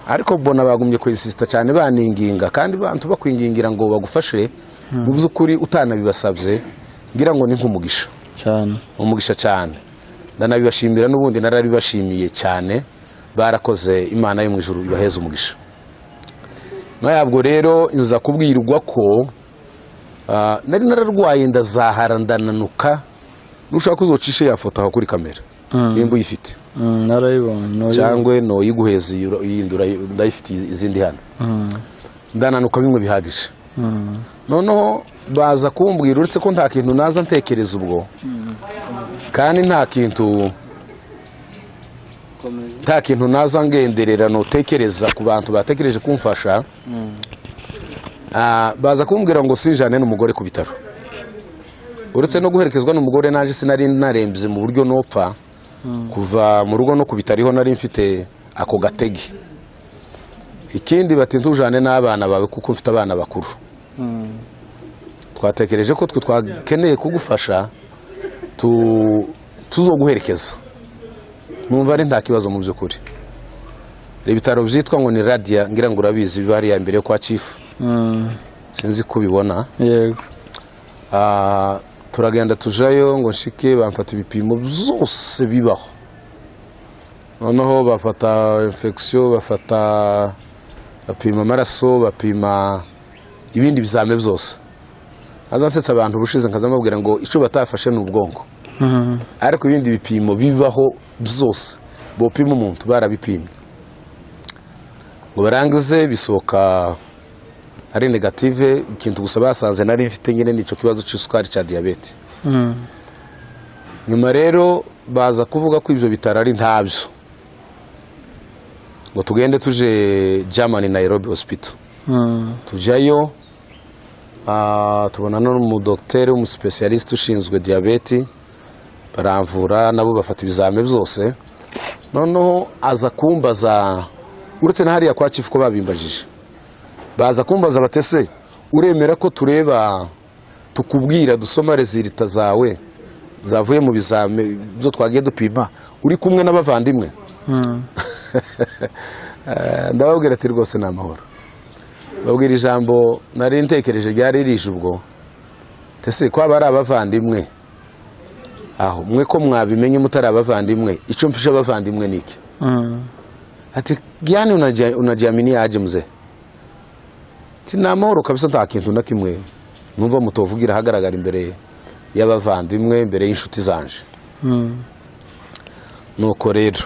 S2: ariko mbona bagumye kwesisita cyane baninginga kandi abantu bakwingingira ngo bagufashe mu by'ukuri utanabibasabye ngira ngo ni nk'umugisha
S1: cyane
S2: umugisha cyane ndanabibashimira n'ubundi narabibashimiye cyane barakoze imana yo mu ijuru ibaheza umugisha nkayabwo rero nza kubwirwa ko ah, nari nararwaye ndazahara ndananuka nushaka uzocishe ya foto aho kuri kamera nimba uyifite
S1: Mm, narayibonye
S2: cyangwa no yiguheza yindura ndayifite izindi hano ndananuka bimwe bihagije noneho baza kumbwira uretse ko nta kintu naza ntekereza ubwo kandi nta kintu nta kintu naza ngenderera nutekereza ku bantu batekereje kumfasha Ah, baza kumbwira ngo sinjane n'umugore ku bitaro uretse no guherekezwa n'umugore naje sinari narembye mu buryo nopfa kuva mu rugo no ku bitaro iho nari mfite ako gatege ikindi bati ntujane n'abana bawe kuko mfite abana bakuru twatekereje ko twe twakeneye kugufasha tu- tuzoguherekeza numva ari nta kibazo mu by'ukuri ibitaro byitwa ngo ni radiya ngira ngo urabizi biba hariya mbere yo kwa cifu
S1: Mm,
S2: sinzi ko ubibona
S1: yego
S2: Ah, turagenda tujayo ngo nshike bamfata ibipimo byose bibaho noneho bafata infection bafata bapima amaraso bapima ibindi bizame byose azansetsa abantu ubushize nkaza mbabwira ngo icyo batafashe ni ubwonko
S1: Mm,
S2: ariko ibindi bipimo bibaho byose bopima umuntu barabipimye ngo barangize bisohoka ari negative ikintu gusa basanze nari mfite nyine nicyo kibazo cy'isukari cya diyabete
S1: mm,
S2: nyuma rero baza kuvuga ko ibyo bitaro ari ntabyo ngo tugende tuje germany nairobi hospital
S1: mm,
S2: tujyayo ah, tubonana n'umudogiteri w'umusipesiyalisite ushinzwe diyabeti baramvura nabo bafata ibizame byose noneho aza kumbaza uretse na hariya kwa chifu ko babimbajije baza kumbaza batese uremera ko tureba tukubwira dusoma rezilita zawe zavuye mu bizame byo twagiye dupima uri kumwe n'abavandimwe
S1: mm,
S2: Eh, ndababwira ati rwose ni amahoro babwira ijambo nari ntekereje ryari rije ubwo tese ko aba ari abavandimwe aho mwe ko mwabimenye mutari abavandimwe icyo mfisha abavandimwe ni iki
S1: mm,
S2: ati gani unajia- unajiamini aje mzee ti ni amahoro kabisa nta kintu na kimwe numva mutovugira ahagaragara imbere y'abavandimwe imbere y'inshuti zanje
S1: mm,
S2: nuko rero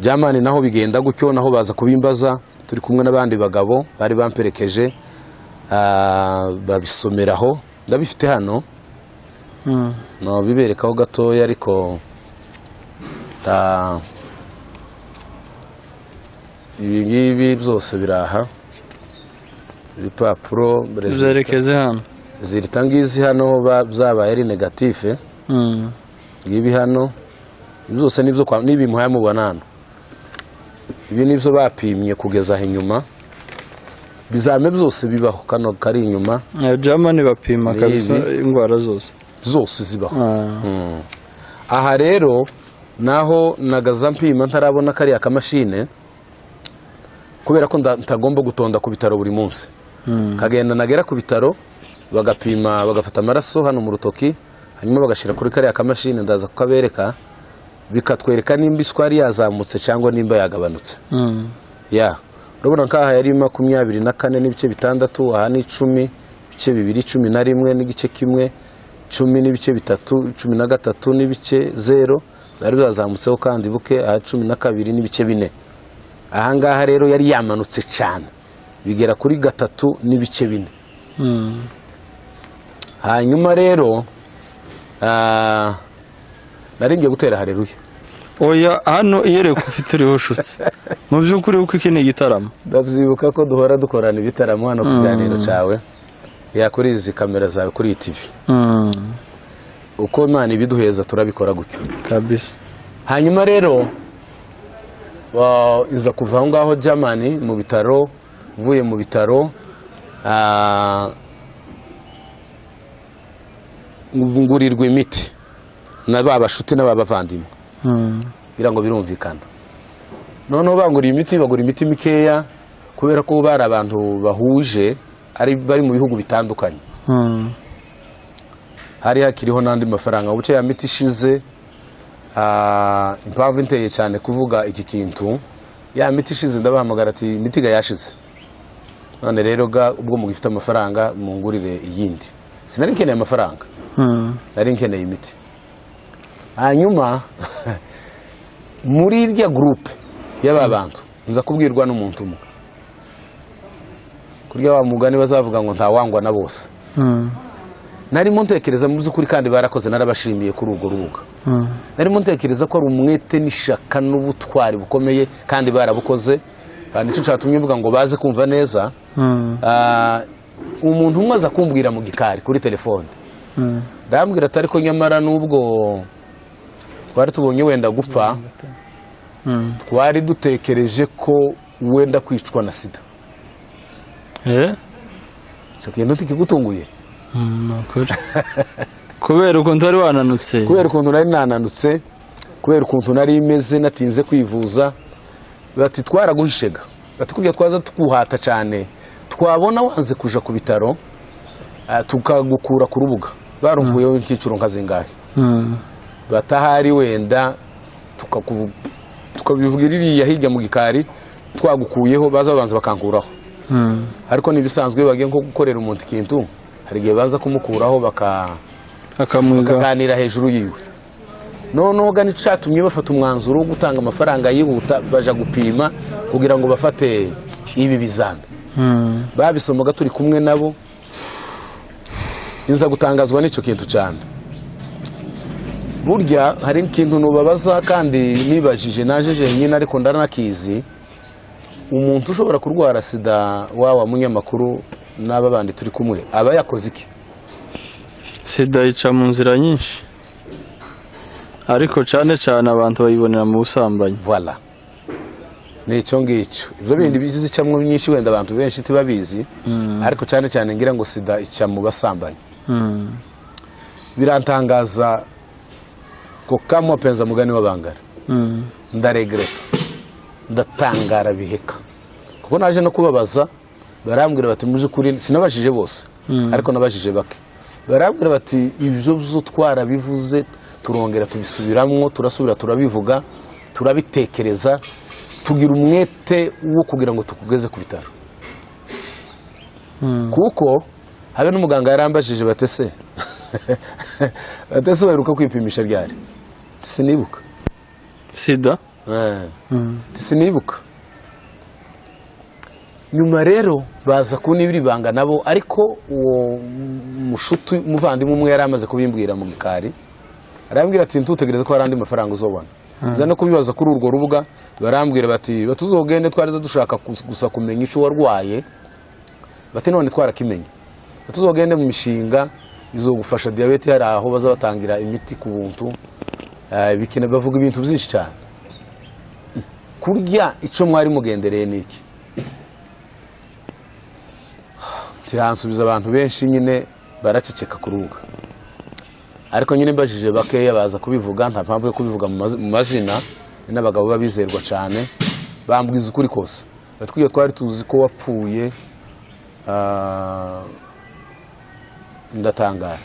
S2: byamani naho bigenda gutyo naho baza kubimbaza turi kumwe n'abandi bagabo bari bamperekeje ah, babisomeraho ndabifite hano
S1: mm,
S2: no biberekaho gatoya ariko ta ibi ngibi byose biraha ibipapuro
S1: zerekeze hano
S2: zirita ngizi hano ba- byabaye ari negatife
S1: Mm,
S2: ibi hano byose nibyo kwa nibi muhamubona hano ibi nibyo bapimye kugeza aho inyuma bizame byose bibaho kano kari inyuma
S1: eh, germany bapima
S2: Ni
S1: kabisa
S2: ibi.
S1: indwara zose
S2: zose zibaho
S1: Ah,
S2: aha rero naho nagaza mpima ntarabona kariya kamashine kubera ko nda- ntagomba gutonda ku bitaro buri munsi kagenda nagera ku bitaro bagapima bagafata amaraso hano mu rutoki hanyuma bagashyira kuri kariya kamashini ndaza kukabereka bikatwereka nimba isukari yazamutse cyangwa nimba yagabanutse
S1: mm,
S2: ya urabona ko aha yari makumyabiri na kane n'ibice bitandatu aha ni icumi ibice bibiri cumi na rimwe n'igice kimwe cumi n'ibice bitatu cumi na gatatu n'ibice zero byari byazamutseho kandi buke aha cumi na kabiri n'ibice bine aha ngaha rero yari yamanutse cyane bigera kuri gatatu n'ibice bine
S1: mm,
S2: hanyuma rero ah, nari ngiye gutera hareruya
S1: oya hano iyereka ufite uriho ushutse mu by'ukuri kuko iki ni igitaramo
S2: ndabyibuka ko duhora dukorana ibitaramo hano ku kiganiro cyawe ya kuri izi kamera zawe kuri iyi tivi
S1: Mm,
S2: uko imana ibiduheza turabikora gutyo
S1: kabisa
S2: hanyuma rero ah, iza kuva aho ngaho jamani mu bitaro mvuye mu bitaro ah, ngurirwa imiti na ba bashuti na ba bavandimwe kugira ngo birumvikana noneho banguriye imiti bagura imiti mikeya kubera ko bari abantu bahuje ari bari mu bihugu bitandukanye hari hakiriho n'andi mafaranga buce ya miti ishize ah, impamvu inteye cyane kuvuga iki kintu ya miti ishize ndabahamagara ati imiti ga yashize none rero ga ubwo mugifite amafaranga mungurire iyindi sinari nkeneye amafaranga nari nkeneye imiti hanyuma muri irya gurupe y'aba bantu nza kubwirwa n'umuntu umwe kurya wa mugani bazavuga ngo ntawangwa na bose narimo ntekereza mu by'ukuri kandi barakoze narabashimiye kuri urwo rubuga narimo ntekereza ko ari umwete n'ishaka n'ubutwari bukomeye kandi barabukoze Ah, nicyo cyatumye mvuga ngo baze kumva neza Ah, umuntu umwe aza kumbwira mu gikari kuri telefone ndambwira atari ko nyamara n'ubwo twari tubonye wenda gupfa twari dutekereje ko wenda kwicwa na sida
S1: eh
S2: icyo kintu ntikigutunguye
S1: nukuri kubera ukuntu wari wananutse
S2: kubera ukuntu nari nananutse kubera ukuntu nari imeze natinze kwivuza bati twaraguhishega bati kubya twaza tukuhata cyane twabona wanze kuja ku bitaro ah, tukagukura ku rubuga barumbuyeho icyiciro nka zingahe
S1: Mm.
S2: batahari wenda tukakuvu- tukabivuga iriya hirya mu gikari twagukuyeho baza babanza bakankuraho
S1: Mm.
S2: ariko n'ibisanzwe bagiye nko gukorera umuntu ikintu hari igihe baza kumukuraho baka
S1: akamwiga
S2: bakaganira hejuru yiwe noneho gani cyatumye bafata umwanzuro wo gutanga amafaranga yihuta baja gupima kugira ngo bafate ibi bizami
S1: Mm.
S2: babisomaga turi kumwe nabo nza gutangazwa n'icyo kintu cyane burya hari ikintu nubabaza kandi nibajije naje jenyine ariko ndaranakizi umuntu ushobora kurwara sida wawa munyamakuru n'aba bandi turi kumwe aba yakoze iki
S1: sida yica mu nzira nyinshi ariko cyane cyane abantu bayibonera mu busambanyi
S2: voila ni icyo ngicyo ibyo bindi bigize icamo nyinshi wenda abantu benshi ntibabizi ariko cyane cyane ngira ngo sida ica mu basambanyi
S1: Mm.
S2: birantangaza ko kamwe penza mugani w'abangara
S1: Mm.
S2: ndaregreta ndatangara biheka kuko naje no kubabaza barambwira bati mu by'ukuri sinabajije bose ariko nabajije bake barambwira bati ibyo byo twarabivuze turongera tubisubiramwo turasubira turabivuga turabitekereza tugira umwete wo kugira ngo tukugeze ku bitaro kuko habe n'umuganga yarambajije batese batese baheruka kwipimisha ryari sinibuka
S1: sida
S2: sinibuka nyuma rero baza kunibira ibanga nabo ariko uwo mushuti umuvandimwe umwe yari amaze kubimbwira mu gikari arambwira ati ntutegereze ko hari andi mafaranga uzobona nza no kubibaza kuri urwo rubuga barambwira bati batuzogende twari dushaka kus- gusa kumenya icyo warwaye bati none twarakimenye batuzogende mu mishinga izogufasha diyabete hari aho baza batangira imiti ku buntu Eh, bikina bavuga ibintu byinshi cyane kurya icyo mwari mugendereye ni iki tihansubiza abantu benshi nyine baraceceka ku rubuga ariko nyine mbajije bakeya baza kubivuga nta mpamvu yo kubivuga mu mazi- mu mazina ni n'abagabo babizerwa cyane bambwiza ukuri kose batwiye twari tuzi ko wapfuye ah, ndatangara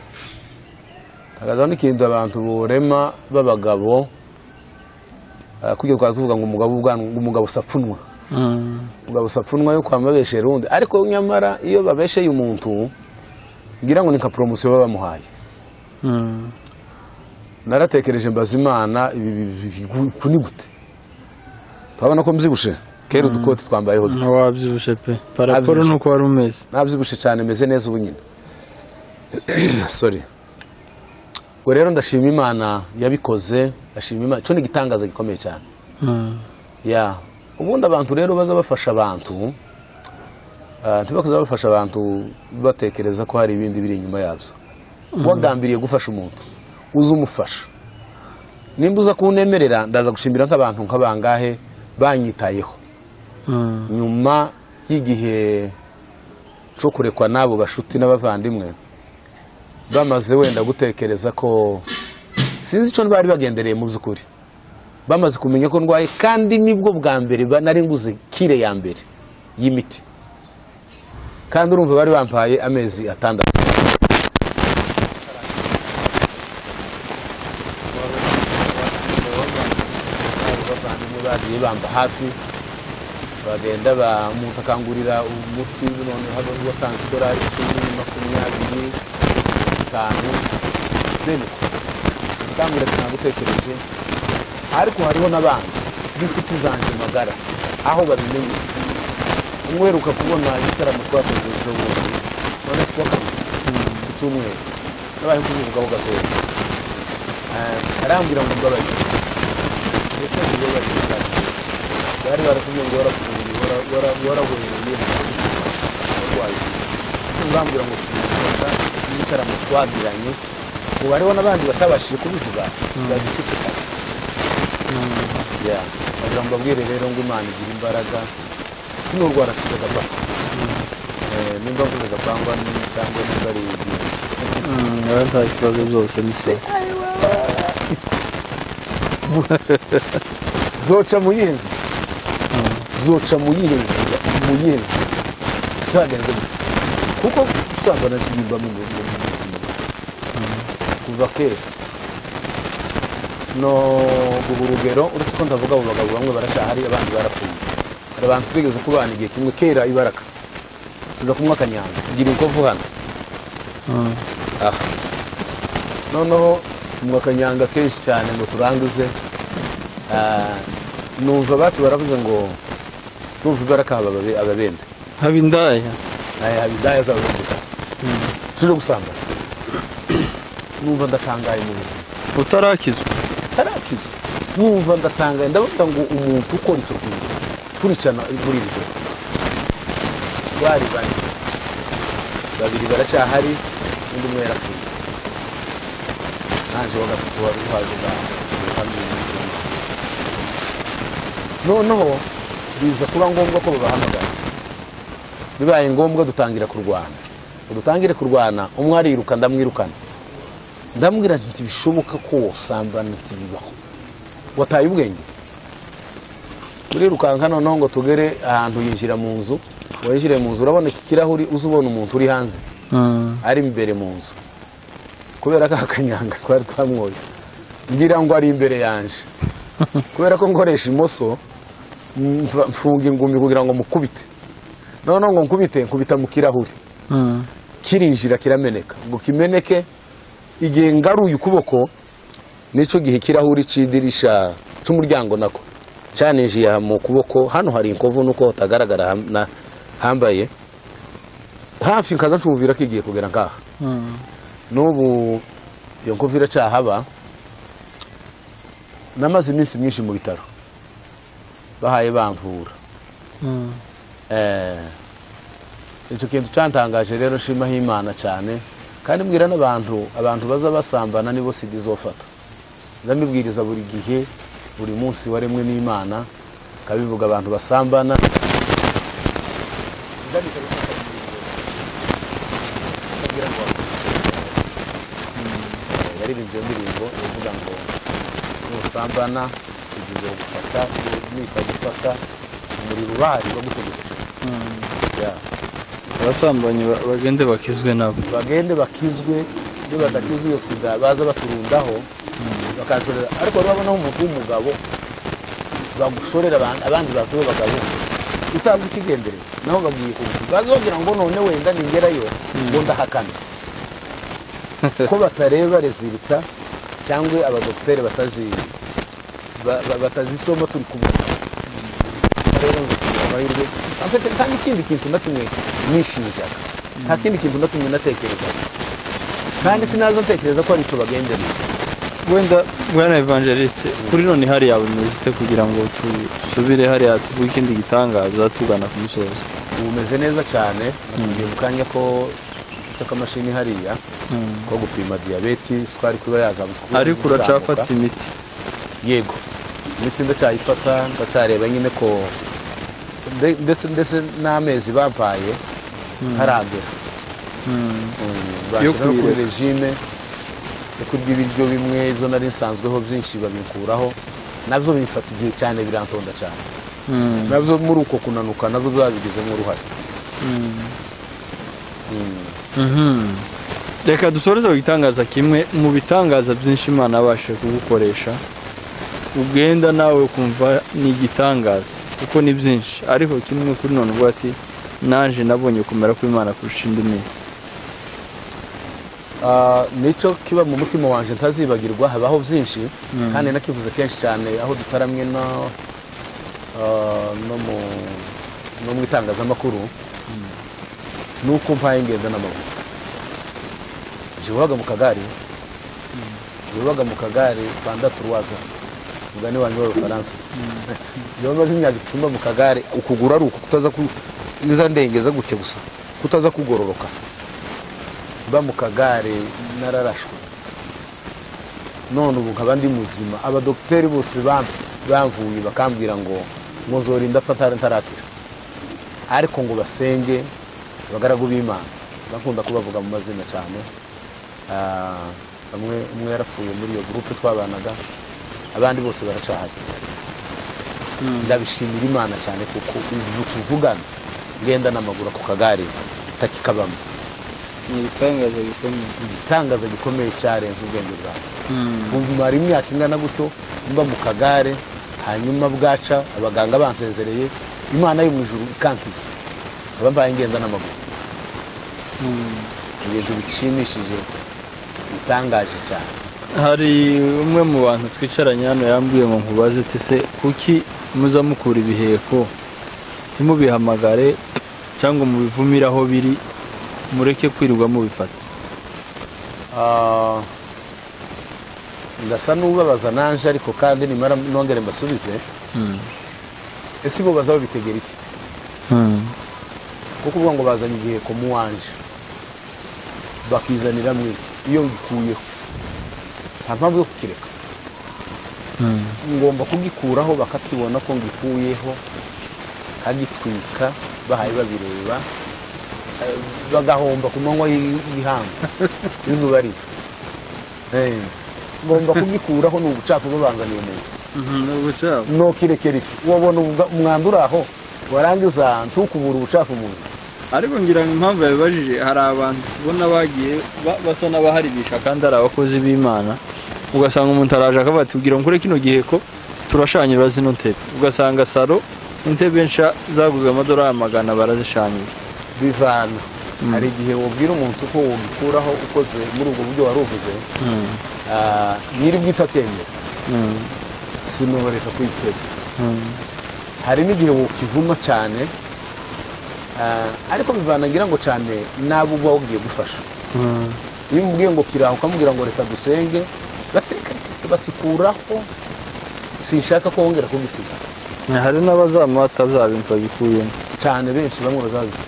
S2: ntangazaho n'ikintu abantu borema b'abagabo ah, kugira twari tuvuga ngo umugabo ubwanwa- umugabo sapfunwa
S1: Mm.
S2: ubwo sapfunwa yo kwamabeshera undi ariko nyamara iyo babesheye umuntu ngira ngo ni nka poromosiyo baba bamuhaye
S1: Mm.
S2: naratekereje mbaza imana ibi bi- bi- gu- ku ni gute turabona ko mbyibushe kera udukote twambayeho duto
S1: ntiwabyibushe pe paraporo
S2: Wabyibushe.
S1: ni uko wari umeze
S2: nabyibushye cyane meze neza ubu nyine sorry ubwo rero ndashima imana yabikoze ndashima imana cyo ni igitangaza gikomeye cyane
S1: Mm.
S2: ya ubundi abantu rero baza bafasha abantu ah, ntibakuze bafasha abantu batekereza ko hari ibindi biri inyuma yabyo wagambiriye gufasha umuntu uze umufasha nimba uza kunemerera ndaza gushimira nk'abantu nk'abangahe banyitayeho nyuma y'igihe cyo kurekwa n'abo bashuti n'abavandimwe bamaze wenda gutekereza ko sinzi icyo bari bagendereye mu by'ukuri bamaze kumenya ko ndwaye kandi nibwo bwa mbere ba- nari nguze kire ya mbere y'imiti kandi urumva bari bampaye amezi atandatu bagiye bamba hafi bagenda bamutakangurira umuti noneho watanze idolari icumi makumyabiri bitanu bene utambure gutekereje ariko hariho n'abandi b'inshuti zanjye magara aho babimenye umwe uheruka kubona igitaramo twakoze ejo bundi none si kuwa kabiri ku cyumweru nabaye kumwivugaho gatoya Eh, arambwira ngo mbabarire mbese niyo bari gukora bari baratumye ngo waravuye warahuye warwaye sida ntibambwira ngo sinyarwanda n'ibitaramo twagiranye ubu hariho n'abandi batabashije kubivuga bagiceceka ya bagira ngo mbabwire rero ngo imana igira imbaraga sinurwara sida gapapa Eh, nimba mvuze gapangwa ni- cyangwa nimba ari virusi
S1: nta kibazo byose ni se
S2: zoca mu yihe nzira zoca mu yihe nzira mu yihe nzira cyagenze gute kuko usanga naririmba mu mu- mu buzima kuva kera no guha urugero uretse ko ndavuga abo bagabo bamwe baracyahari abandi barapfuye hari abantu twigeze kubana igihe kimwe kera ibaraka tuza kumwe akanyanga tugira inkovu hano aha noneho tunywa akanyanga kenshi cyane ngo turangize Ah, numva abacu baravuze ngo numva ibaraka haba ababe- ababembe
S1: haba indaya
S2: Aya, haba indaya z'ababembekazi tuje gusamba numva ndatangaye mu buzima
S1: utarakizwa
S2: tarakizwa numva ndatangaye ndavuga ngo umuntu ukora icyo kintu turicana muri iri joro bari bane babiri baracyahari undi umwe yarapfuye naje wa gatatu wari uhaje uganga hamwe n'umunsi umwe. noneho biza kuba ngombwa ko babahamagara bibaye ngombwa dutangira kurwana udutangire kurwana umwe ariruka ndamwirukana ndamubwira nti bishoboka ko wasambana ntibibaho wataye ubwenge urirukanka noneho ngo tugere ahantu yinjira mu nzu winjire mu nzu urabona iki kirahuri uza ubona umuntu uri hanze ari imbere mu nzu kubera ko akanyanga twari twamwoye ngira ngo ari imbere yanje kubera ko nkoresha imoso mva- mfunga ingumi kugira ngo mukubite noneho ngo nkubite nkubita mu kirahuri kirinjira kirameneka ngo kimeneke igihe ngaruye ukuboko nicyo gihe ikirahuri cy'idirisha cy'umuryango nako cyaninjiye aha mu kuboko hano hari inkovu nuko hatagaragara ham- na- hambaye hafi nkaza ncumvira ko igiye kugera ngaha n'ubu iyo nkovu iracyahaba namaze iminsi myinshi mu bitaro bahaye bamvura Eh, icyo kintu cyantangaje rero nshimaho imana cyane kandi mbwira n'abantu abantu baza basambana nibo sida izofata ndamibwiriza buri gihe buri munsi waremwe n'imana kabivuga abantu basambana Sida mpita bifata mu buzima. Ndabwira ngo wakora. yaririmbye iyo ndirimbo iravuga ngo nusambana sida izogufata nitagufata umuriro urahari bagutegeka Yeah.
S1: abasambanyi ba- bagende bakizwe nabo
S2: bagende bakizwe iyo badakizwe iyo sida baza baturundaho bakaturera ariko urabonaho umuntu w'umugabo bagushorera aban- abandi bantu b'abagabo utazi ikigendere nabo bagiye kubivuga bazongera ngo none wenda ningerayo ngo ndahakana ko batareba rezilita cyangwa abadogiteri batazi ba- ba- batazisoma turi kumwe rero nzi kugira amahirwe Amfite- nta n'ikindi kintu na kimwe nishinjaga nta kindi kintu na kimwe natekerezaga kandi sinaza ntekereza ko hari icyo bagendereye
S1: wenda bwana evangeliste kuri none hariya bimeze ite kugira ngo dusubire hariya tuvuge ikindi gitangaza tugana ku musozo
S2: ubu umeze neza cyane nakubwiye mu kanya ko mfite akamashini hariya ko gupima diyabeti isukari kuba yazamutse kuko
S1: ariko
S2: izamuka.
S1: uracafata imiti
S2: yego imiti ndacyayifata ndacyareba nyine ko nde- ndetse ndetse n'amezi bampaye ntaragera Mm,
S1: Yo
S2: bashyira no kuri
S1: kuyireka.
S2: regime yo kurya ibiryo bimwe ibyo nari nsanzweho byinshi babikuraho nabyo bifata igihe cyane birantonda cyane nabyo muri uko kunanuka nabyo babigizemo uruhare
S1: reka dusoreze ku gitangaza kimwe mu bitangaza byinshi imana yabashije kugukoresha ugenda nawe ukumva ni igitangaza kuko ni byinshi ariko kimwe kuri none uvuga ati naje nabonye kumera kw'imana kurusha indi minsi
S2: Ah, nicyo kiba mu mutima wanjye ntazibagirwa habaho byinshi kandi nakivuze kenshi cyane aho dutaramye no ah, no mu- no mu itangazamakuru ni uko mpaye ingendo n'amaguru jewe ubaga mu kagari jewe ubaga mu kagari rwanda turuwaza mugani wanjye w'abafaransa jewe maze imyaka icumba mu kagari ukuguru ari uku kutaza ku iza ndengeza guke gusa kutaza kugororoka mba mu kagare nararashwe none ubu nkaba ndi muzima abadogiteri bose bam- bamvuye bakambwira ngo muzorinda fata ntaratira ariko ngo basenge abagaragu b'imana bakunda kubavuga mu mazina cyane Ah, bamwe umwe yarapfuye muri iyo gurupe twabanaga abandi bose baracahari ndabishimira imana cyane kuko ubu tuvugana ngenda n'amaguru ako kagare takikabamo
S1: ni ibitangaza bikomeye
S2: igitangaza gikomeye cyarenze ubwenge bwawe mara imyaka ingana gutyo mba mu kagare hanyuma bwaca abaganga bansezereye imana yo mu ijuru ikankiza nkaba mbaye ngenda n'amaguru ibintu bishimishije bitangaje cyane
S1: hari umwe mu bantu twicaranye hano yambwiye ngo nkubaze ati se kuki muza mukura ibiheko ntimubihamagare cyangwa mubivumire aho biri mureke kwirirwa mubifata
S2: Ah, ndasa n'ubabaza nanje ariko kandi nimara nongere mbasubize ese bo baza babitegera iki kuko uvuga ngo bazanye igiheko mu wanje bakizanira mwe iyo ngikuyeho nta mpamvu yo kukireka ngomba kugikuraho bakakibona ko ngikuyeho kagitwika bahaye babireba eh, bagahomba ku manywa y'i- y'ihangu izuba riva Eh, ngomba kugikuraho ni ubucafu babanzaniye mu nzu nokirekereke wabona ubwa- umwanda uri aho warangiza ntukubura ubucafu mu nzu
S1: ariko ngira ngo impamvu yabibajije hari abantu ubona bagiye ba- basa n'abaharibisha kandi ari abakozi b'imana ugasanga umuntu araje akavuga ati ugira ngo kino giheko turashanyura zino ntebe ugasanga saro intebe nsha zaguzwe amadolari magana barazishanyura
S2: bivana hari igihe wabwira umuntu uko wabikuraho ukoze muri ubwo buryo wari uvuze ah, nyiri bwite atemera sinoreka kuyitega hari n'igihe wukivuma cyane ah, ariko bivana ngira ngo cyane n'abo uba ugiye gufasha iyo umubwiye ngo kiraho ukamubwira ngo reka dusenge bati- batikuraho sinshaka ko wongera kubisiga
S1: hari n'abazamuha atabintu babikuyemo
S2: cyane benshi bamwe bazabivuga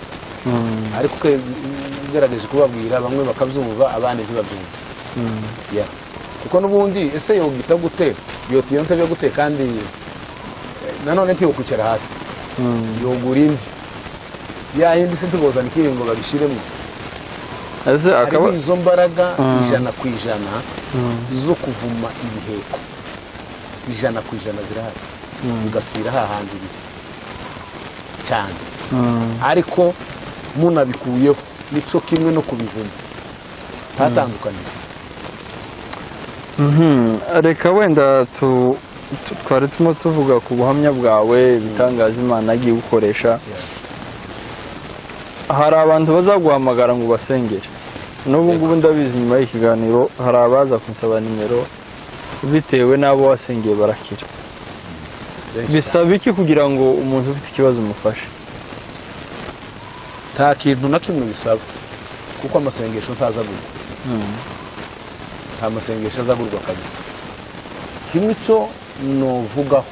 S2: ariko uko ugerageje kubabwira bamwe bakabyumva abandi ntibabyumve Yeah. kuko n'ubundi ese yogita gute yota iyo ntebe gute kandi eh, nanone ntiyokwicara hasi yogura indi yayindi se ntibozana ikiri ngo babishyiremo
S1: ese akaba
S2: harimo izo mbaraga ijana ku ijana zo kuvuma ibiheko ijana ku ijana zirahari bigapfira hahandi biri cyane ariko munabikuyeho nicyo kimwe no kubivuma ntatandukaniye
S1: Mhm, reka wenda tu- tu- twari turimo tuvuga ku buhamya bwawe ibitangaza imana yagiye gukoresha hari abantu bazaguhamagara ngo ubasengere n'ubu ngubu ndabizi nyuma y'ikiganiro hari abaza kunsaba nimero bitewe n'abo wasengeye barakira bisaba iki kugira ngo umuntu ufite ikibazo umufashe
S2: nta kintu na kimwe bisaba kuko amasengesho ntaza gurwa nta masengesho aza gurwa kabisa kimwe cyo novugaho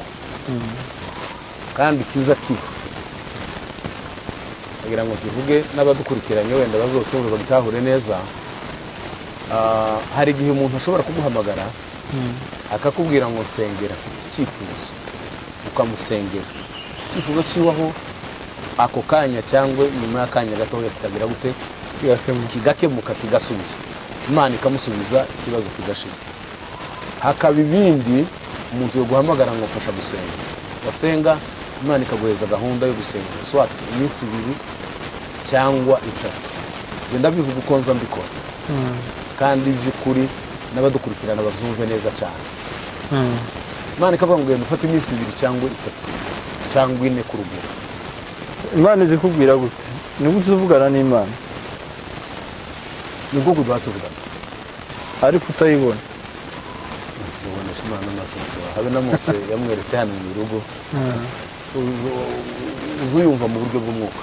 S2: kandi kiza kiba kugira ngo tuvuge n'abadukurikiranye wenda bazocyumve bagitahure neza Ah, hari igihe umuntu ashobora kuguhamagara akakubwira ngo nsengera afite icyifuzo ukamusengera icyifuzo kibaho ako kanya cyangwa nyuma y'akanya gatoya kikagira gute kigakemuka kigasubizwa imana ikamusubiza ikibazo kigashira hakaba ibindi umuntu yaguhamagara ngo mfasha gusenga wasenga imana ikaguhereza gahunda yo gusenga swat iminsi ibiri cyangwa itatu genda bivuga uko nza mbikora kandi by'ukuri n'abadukurikirana babyumve neza cyane imana ikavuga ngo genda ufate iminsi ibiri cyangwa itatu cyangwa ine ku rugero
S1: imana izikubwira gute ni gute uvugana n'imana
S2: ni ubwoko bwa tuvugana
S1: ariko utayibona
S2: tubonesha imana amaso habe na mose yamweretse hano mu rugo uzuyumva mu buryo bw'umwuka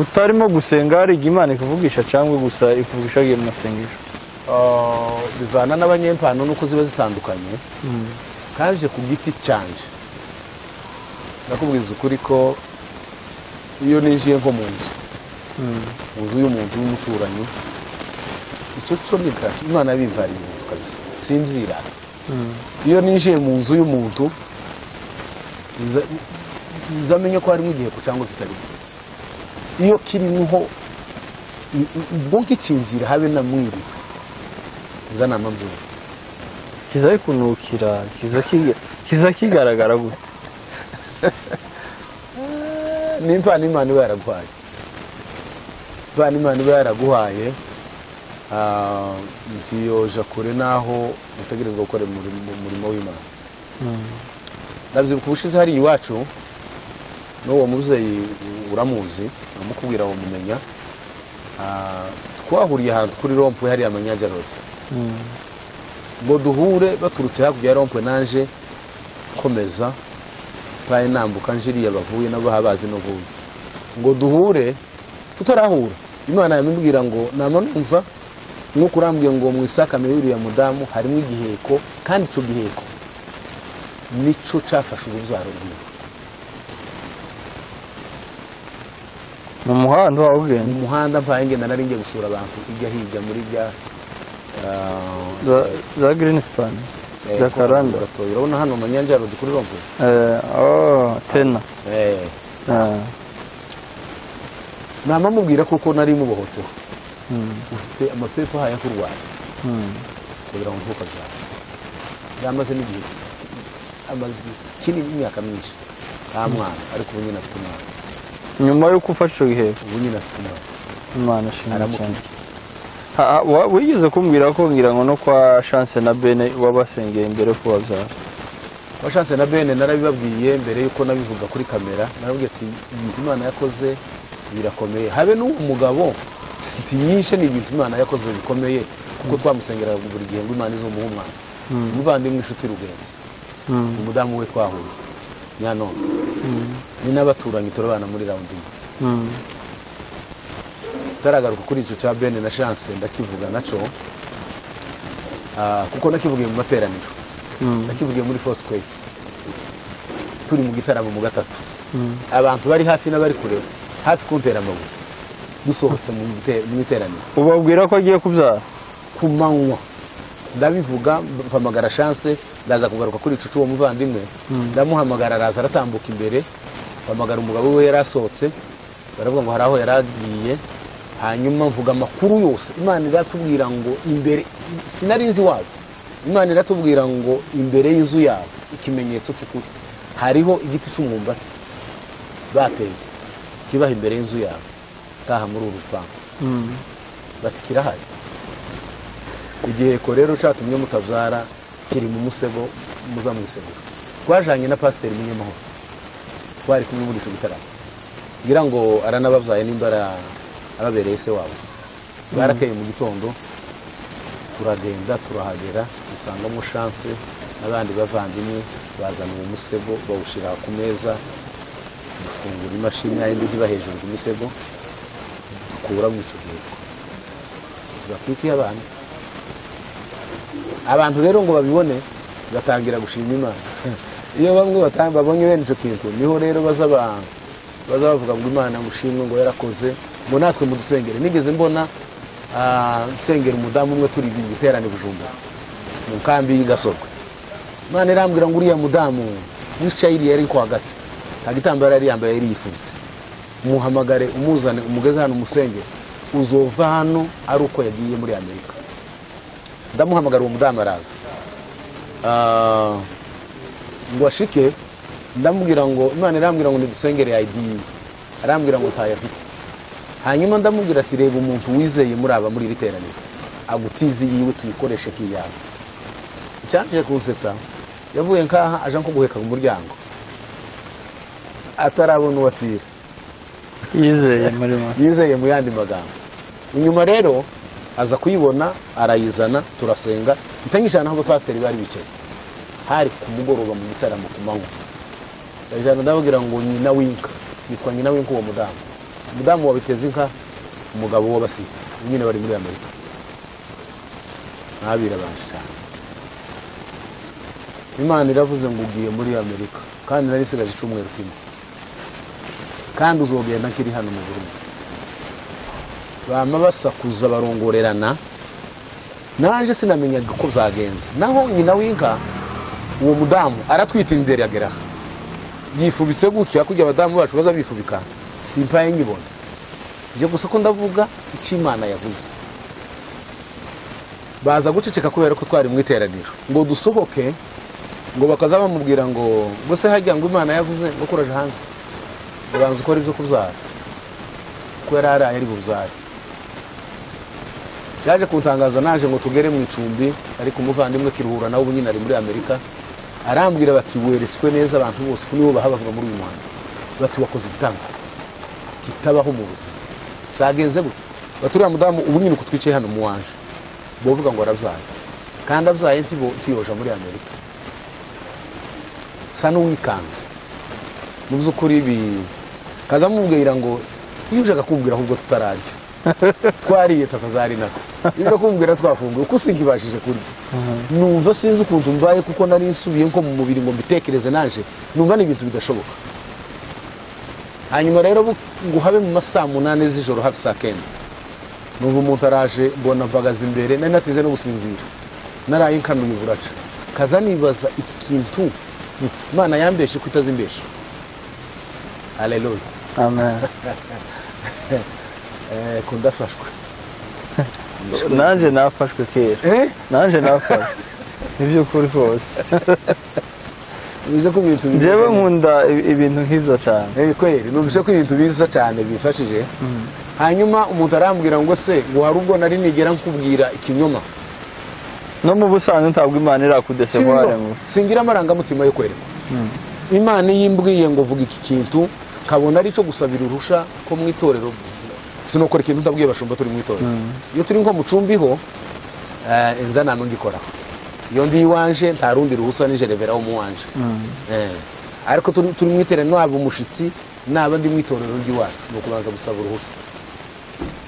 S1: utarimo gusenga hari igihe imana ikuvugisha cyangwa gusa ikuvugisha agiye mu masengesho
S2: Ah, bivana n'abanyempano nuko ziba zitandukanye kaje ku giti cyanje nakubwiza ukuri ko iyo ninjiye nko mu nzu mu nzu y'umuntu w'umuturanyi icyo cyo ni gato imana yabimbariye umuntu kabisa simbyirata iyo ninjiye mu nzu y'umuntu nza- nzamenye ko harimo igiheko cyangwa kitarimo iyo kirimo i- i- ubwo nkikinjira habe na mwiriwe zana amabyiruka
S1: kiza kunukira kiza kiga- kiza kigaragara gute
S2: n'impano imana iba yaraguhaye impano imana iba yaraguhaye ah, ntiyoja kure n'aho utegerezwa gukora umurimo umurimo w'imana nabyibuka ubushize hariya iwacu n'uwo mubyeyi uramuzi uramukubwira wamumenya Ah, twahuriye ahantu kuri rompuwe hariya amanyagarode ngo duhure baturutse hakurya ya rompuwe naje komeza mpaye nambuka njiriya bavuye nabo baba bazi no vuba ngo duhure tutarahura imana yamubwira ngo nama numva nk'uko urambwiye ngo mu isakame y'uriya mudamu harimo igiheko kandi icyo giheko nicyo cyafashe urubyaro rwiwe
S1: mu muhanda wa
S2: mu
S1: ubwenge
S2: muhanda mpaye ngenda nari ngiye gusura abantu ijya hirya muri rya
S1: za za girini sipani za karanda
S2: gatoya urabona hano mu nyanjaro kuri rompuwe
S1: Eh, oh, tena Ah,
S2: namamubwira kuko nari mubohotseho
S1: mm,
S2: ufite amapepa ahaye akurwanya
S1: mm.
S2: kugira ngo ntuka zawe yamaze n'igihe amaze kinini imyaka myinshi nta mwana ariko ubu nyine afite umwana
S1: nyuma yuko ufashe icyo giheko
S2: ubu nyine afite umwana
S1: imana ashimwe cyane
S2: aramukunda
S1: Ha, ha, wa- wigeze kumbwira ko ngira ngo no kwa chance na bene wabasengeye mbere yo kubabyara
S2: washatse na bene narabibabwiye mbere y'uko nabivuga kuri kamera narababwiye ati ibintu imana yakoze birakomeye habe n'uwo mugabo ntiyishe ni ibintu imana yakoze bikomeye kuko twamusengeraga buri gihe ngo imana izumuhe umwana umuvandimwe inshuti rugenzi
S1: Mm,
S2: umudamu we twahuye nyanone ni n'abaturanyi turabana muri rawundi imwe
S1: mm,
S2: ntaragaruka kuri icyo cya bene na chance ndakivuga nacyo Ah, kuko nakivugiye mu materaniro
S1: mm,
S2: nakivugiye muri fosquay turi mu gitaramo mu gatatu
S1: mm.
S2: abantu bari hafi n'abari kure hafi kuntera amabuye dusohotse mu bite- mu iteraniro
S1: ubabwira ko agiye kubyara
S2: ku manywa ndabivuga mpamagara chance ndaza kugaruka kuri ico cy'uwo muvandimwe ndamuhamagara araza aratambuka imbere mpamagara umugabo we yari asohotse baravuga ngo hari aho yari agiye hanyuma mvuga amakuru yose imana iratubwira ngo imbere sinari nzi wabo imana iratubwira ngo imbere y'inzu yabo ikimenyetso cy'ukuri hariho igiti cy'umwumbati bateye kibaha imbere y'inzu yabo taha muri uru rupangu
S1: Mm,
S2: bati kirahari igiheko rero cyatumye mutabyara kiri mu musego muza mu isegero twajanye na pasiteri munyamahoro twari kumwe muri icyo gitaramo ngira ngo aranababyaye nimba ara- ababereye se wabo barakeye mu gitondo turagenda turahagera dusangamo shanse n'abandi bavandimwe bazana uwo musego bawushyira ku meza dufungura imashini yayindi ziba hejuru ku misego dukuramo icyo giheko batwike abantu abantu rero ngo babibone batangira gushima imana iyo bamwe bata- babonye bene icyo kintu niho rero baza ba- baza bavuga ngo imana ngushimwe ngo yarakoze ngo natwe mudusengere nigeze mbona ah, nsengera umudamu umwe turi mu giterane bujumbura mu nkambi y'i gasorwe imana irambwira ngo uriya mudamu wicaye iriya ariko hagati nta gitambaro yari yambaye yari yifubitse umuhamagare umuzane umugeze hano umusenge uzova hano ari uko yagiye muri amerika ndamuhamagara uwo mudamu araza Ah, ngo ashike ndamubwira ngo imana irambwira ngo nidusengere ID arambwira ngo ntayafite hanyuma ndamubwira ati reba umuntu wizeye muri aba muri iri teraniro agutize yiwe tuyikoreshe nk'iyawe icyantije kunsetsa yavuye nkaha aje nko guheka ku muryango atarabona uwo atira
S1: yizeye muri mwe
S2: yizeye mu yandi magambo inyuma rero aza kuyibona arayizana turasenga itanyijana aho abapasiteri bari bicaye hari ku mugoroba mu gitaramo ku manywa ndajyana ndababwira ngo nyina w'inka yitwa nyina w'inka uwo mudamu umudamu wabiteze inka umugabo w'abasika nyine bari muri amerika ntabirabanje cyane imana iravuze ngo ugiye muri amerika kandi nari isigaje icyumweru kimwe kandi uzogenda nkiri hano mu burundi bama basakuza barongorerana naje sinamenyaga uko byagenze naho nyina w'inka uwo mudamu aratwita imbere ya geraha yifubitse gutya kujya abadamu bacu baza bifubika simpaye nkibona njye gusa ko ndavuga icyo imana yavuze baza guceceka kubera ko twari mu iteraniro ngo dusohoke ngo bakaza bamubwira ngo ngo se hajya ngo imana yavuze ngo kuraje hanze ubanza ukora ibyo kubyara ko yari araye ari bubyare cyaje kuntangaza naje ngo tugere mu icumbi ariko umuvandimwe kiruhura nawe ubu nyine ari muri amerika arambwira bati weretswe neza abantu bose ko nibo baha bavuga muri uyu muhanda bati wakoze igitangaza kitabaho mu buzima byagenze gute bati uriya mudamu ubu nyine uko twicaye hano mu wanje bavuga ngo arabyaye kandi abyaye ntibo- ntiyoja muri amerika sa n'uwikanze mu by'ukuri ibi kaza mubwira ngo iyo ushaka kumbwira ahubwo tutararya twariye tafazari nako iyo ushaka kumbwira twafunguye uko usinga ibashije kurya numva sinzi ukuntu mbaye kuko nari nsubiye nko mu mubiri ngo mbitekereze naje numva ni ibintu bidashoboka hanyuma rero bu- ngo habe mu ma saa munani z'ijoro hafi saa kenda numva umuntu araje mbona mbagaza imbere nari natinze no gusinzira naraye nkanuye uburaca kaza nibaza iki kintu nti, imana yambeshe ko itazimbesha haleluya
S1: amen
S2: Eh, ko ndafashwe
S1: nanjye nafashwe kera
S2: Eh?
S1: nanjye nafashwe mu by'ukuri kose
S2: numvise ko ibintu biza
S1: njyewe
S2: cyane.
S1: nkunda ibi- ibintu nk'ibyo cyane
S2: Eh, kweri numvise ko ibintu biza cyane bifashije hanyuma umuntu arambwira ngo se ngo hari ubwo nari nigera nkubwira ikinyoma
S1: no mu busanzwe ntabwo imana irakudesevare ngo
S2: singira amarangamutima yo kwerekwa imana iyo imbwiye ngo vuga iki kintu kabona ari cyo gusabira uruhushya ko mu itorero sinokora ikintu ndabwiye abashumba turi mu itorero iyo turi nko mu cumbi ho eh, inza nta n'ungikoraho iyo ndi iwanje nta rundi ruhusa ni jerevera wo mu wanje Eh, ariko turi turi mu iteraniro naba umushyitsi naba ndi mu itorero ry'iwacu ni ukubanza gusaba uruhushya